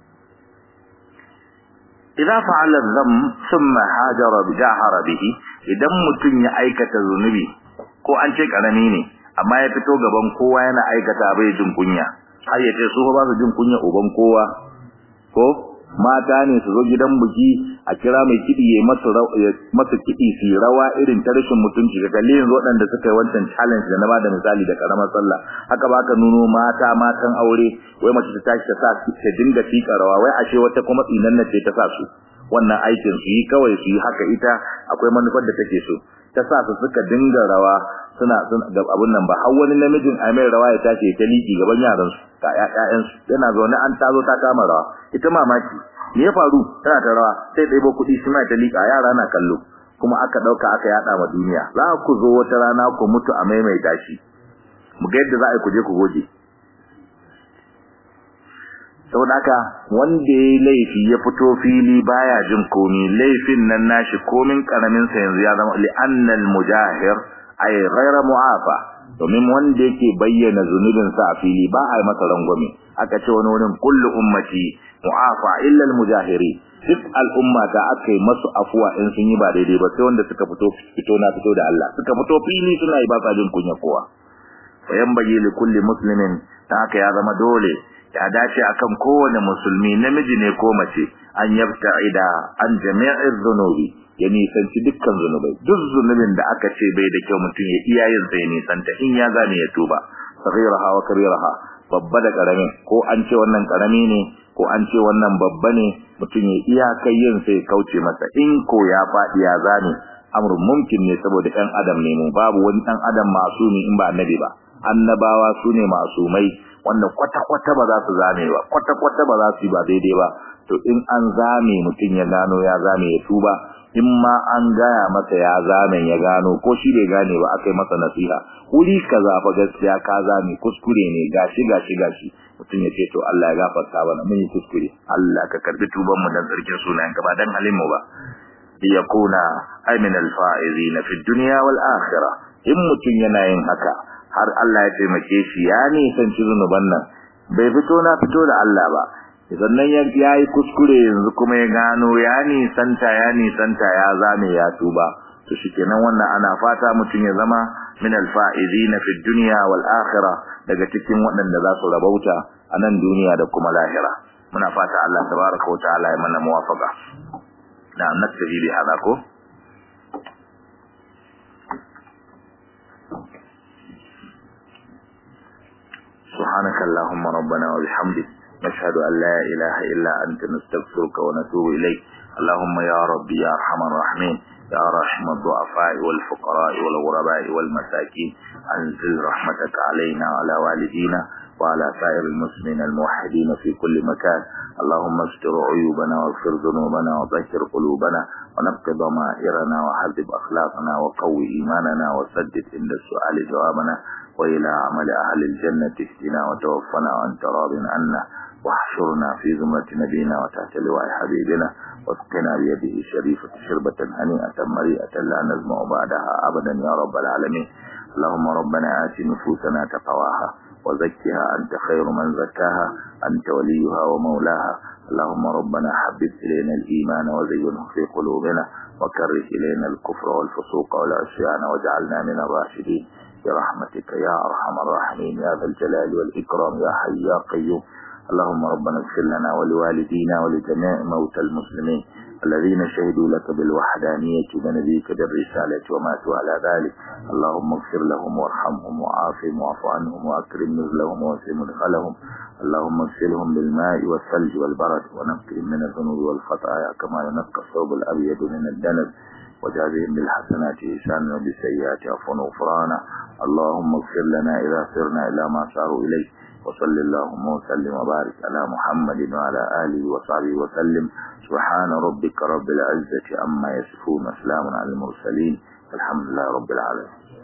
[SPEAKER 1] idza fa'ala dham thumma hajara bi jahara bihi idan mutun ya aikata zunubi ko an ce karami ne amma ya fito gaban kowa yana aikata bai jin kunya har ya ce su ba su jin kunya uban kowa ko mata ne su zo gidan buki a kira mai kidi ya masa masa kidi su rawa irin ta rashin mutunci ga kalle yanzu waɗanda suka yi wancan challenge da na bada misali da karamar sallah haka baka nuno mata matan aure wai mace ta tashi ta sa ta dinga fika rawa wai ashe wata kuma tsinan ce ta sa su wannan aikin su yi kawai su yi haka ita akwai manufar da take so ta sa su suka dinga rawa suna ga abun nan ba har wani namijin a mai rawa ya tashi ta liki gaban yaran su ka ƴaƴan su yana zaune an tazo ta kama rawa ita mamaki me ya faru tana ta rawa sai ɗebo kuɗi shi ma ta lika yara na kallo kuma aka ɗauka aka yaɗa ma duniya za ku zo wata rana ku mutu a maimaita shi mu ga yadda za a yi ku je ku goge saboda haka wanda ya laifi ya fito fili baya jin komi laifin nan nashi komin karamin sa yanzu ya zama li annal mujahir ay ghayra mu'afa domin wanda yake bayyana zunubin sa a fili ba a masa rangwame aka ce wani wurin kullu ummati mu'afa illa al mujahiri duk al'umma ta aka yi masu afuwa in sun yi ba daidai ba sai wanda suka fito fito na fito da Allah suka fito fili suna yi ba sa jin kunya kowa fa yanbaghi li kulli muslimin ta haka ya zama dole ya dace akan kowane musulmi namiji ne ko mace an yabta'ida an jami'i dhunubi ya nisanci dukkan zunubai duk zunubin da aka ce bai da kyau mutum ya iya yin sai nisanta in ya gane ya tuba saghiraha wa kabiraha babba da karamin ko an ce wannan karami ne ko an ce wannan babba ne mutum ya iya kai yin sai kauce masa in ko ya faɗi ya zane amrun mumkin ne saboda ɗan adam ne mu babu wani ɗan adam masumi in ba annabi ba annabawa su ne masumai wanda kwata-kwata ba za su zame ba kwata-kwata ba za su yi ba daidai ba to in an zame mutum ya gano ya zame ya tuba in ma an gaya masa ya zame ya gano ko shi bai gane ba aka yi masa nasiha wuri kaza fa gaskiya ka zame kuskure ne gashi gashi gashi mutum ya ce to Allah ya gafarta mana mun yi kuskure Allah ka karbi tuban mu dan tsarkin sunayen ka ba dan halin mu ba liyakuna ay min al-faizina fi dunya wal akhirah in mutum yana yin haka har Allah ya taimake shi ya nisanci zunuban nan bai fito na fito da Allah ba sannan ya yi kuskure yanzu kuma ya gano ya nisanta ya nisanta ya zame ya tuba to shikenan wannan ana fata mutum ya zama min alfaizina fi dunya wal akhirah daga cikin waɗanda za su rabauta a nan duniya da kuma lahira muna fata Allah tabaraka wa ta'ala ya mana muwafaqa na naktabi bi hada ko سبحانك اللهم ربنا وبحمدك نشهد أن لا إله إلا أنت نستغفرك ونتوب إليك اللهم يا ربي يا أرحم الراحمين يا رحم الضعفاء والفقراء والغرباء والمساكين أنزل رحمتك علينا وعلى والدينا وعلى سائر المسلمين الموحدين في كل مكان اللهم استر عيوبنا واغفر ذنوبنا وطهر قلوبنا ونقض ضمائرنا وحذب أخلاقنا وقوي إيماننا وسدد عند السؤال جوابنا وإلى عمل أهل الجنة اهدنا وتوفنا وأنت راض عنا واحشرنا في زمرة نبينا وتحت لواء حبيبنا واسقنا بيده الشريفة شربة هنيئة مريئة لا نزمع بعدها أبدا يا رب العالمين اللهم ربنا آت نفوسنا تقواها وزكها أنت خير من زكاها أنت وليها ومولاها اللهم ربنا حبب إلينا الإيمان وزينه في قلوبنا وكره إلينا الكفر والفسوق والعصيان واجعلنا من الراشدين برحمتك يا أرحم الراحمين يا ذا الجلال والإكرام يا حي يا قيوم اللهم ربنا اغفر لنا ولوالدينا ولجميع موتى المسلمين الذين شهدوا لك بالوحدانية ونبيك بالرسالة وماتوا على ذلك اللهم اغفر لهم وارحمهم وعافهم واعف عنهم واكرم نزلهم واسع مدخلهم اللهم اغسلهم بالماء والثلج والبرد ونقهم من الذنوب والخطايا كما ينقى الثوب الابيض من الدنس وجازهم بالحسنات إحسانا وبالسيئات عفوا وغفرانا اللهم اغفر لنا إذا سرنا إلى ما ساروا إليه وصل اللهم وسلم وبارك على محمد وعلى آله وصحبه وسلم سبحان ربك رب العزة عما يصفون وسلام على المرسلين الحمد لله رب العالمين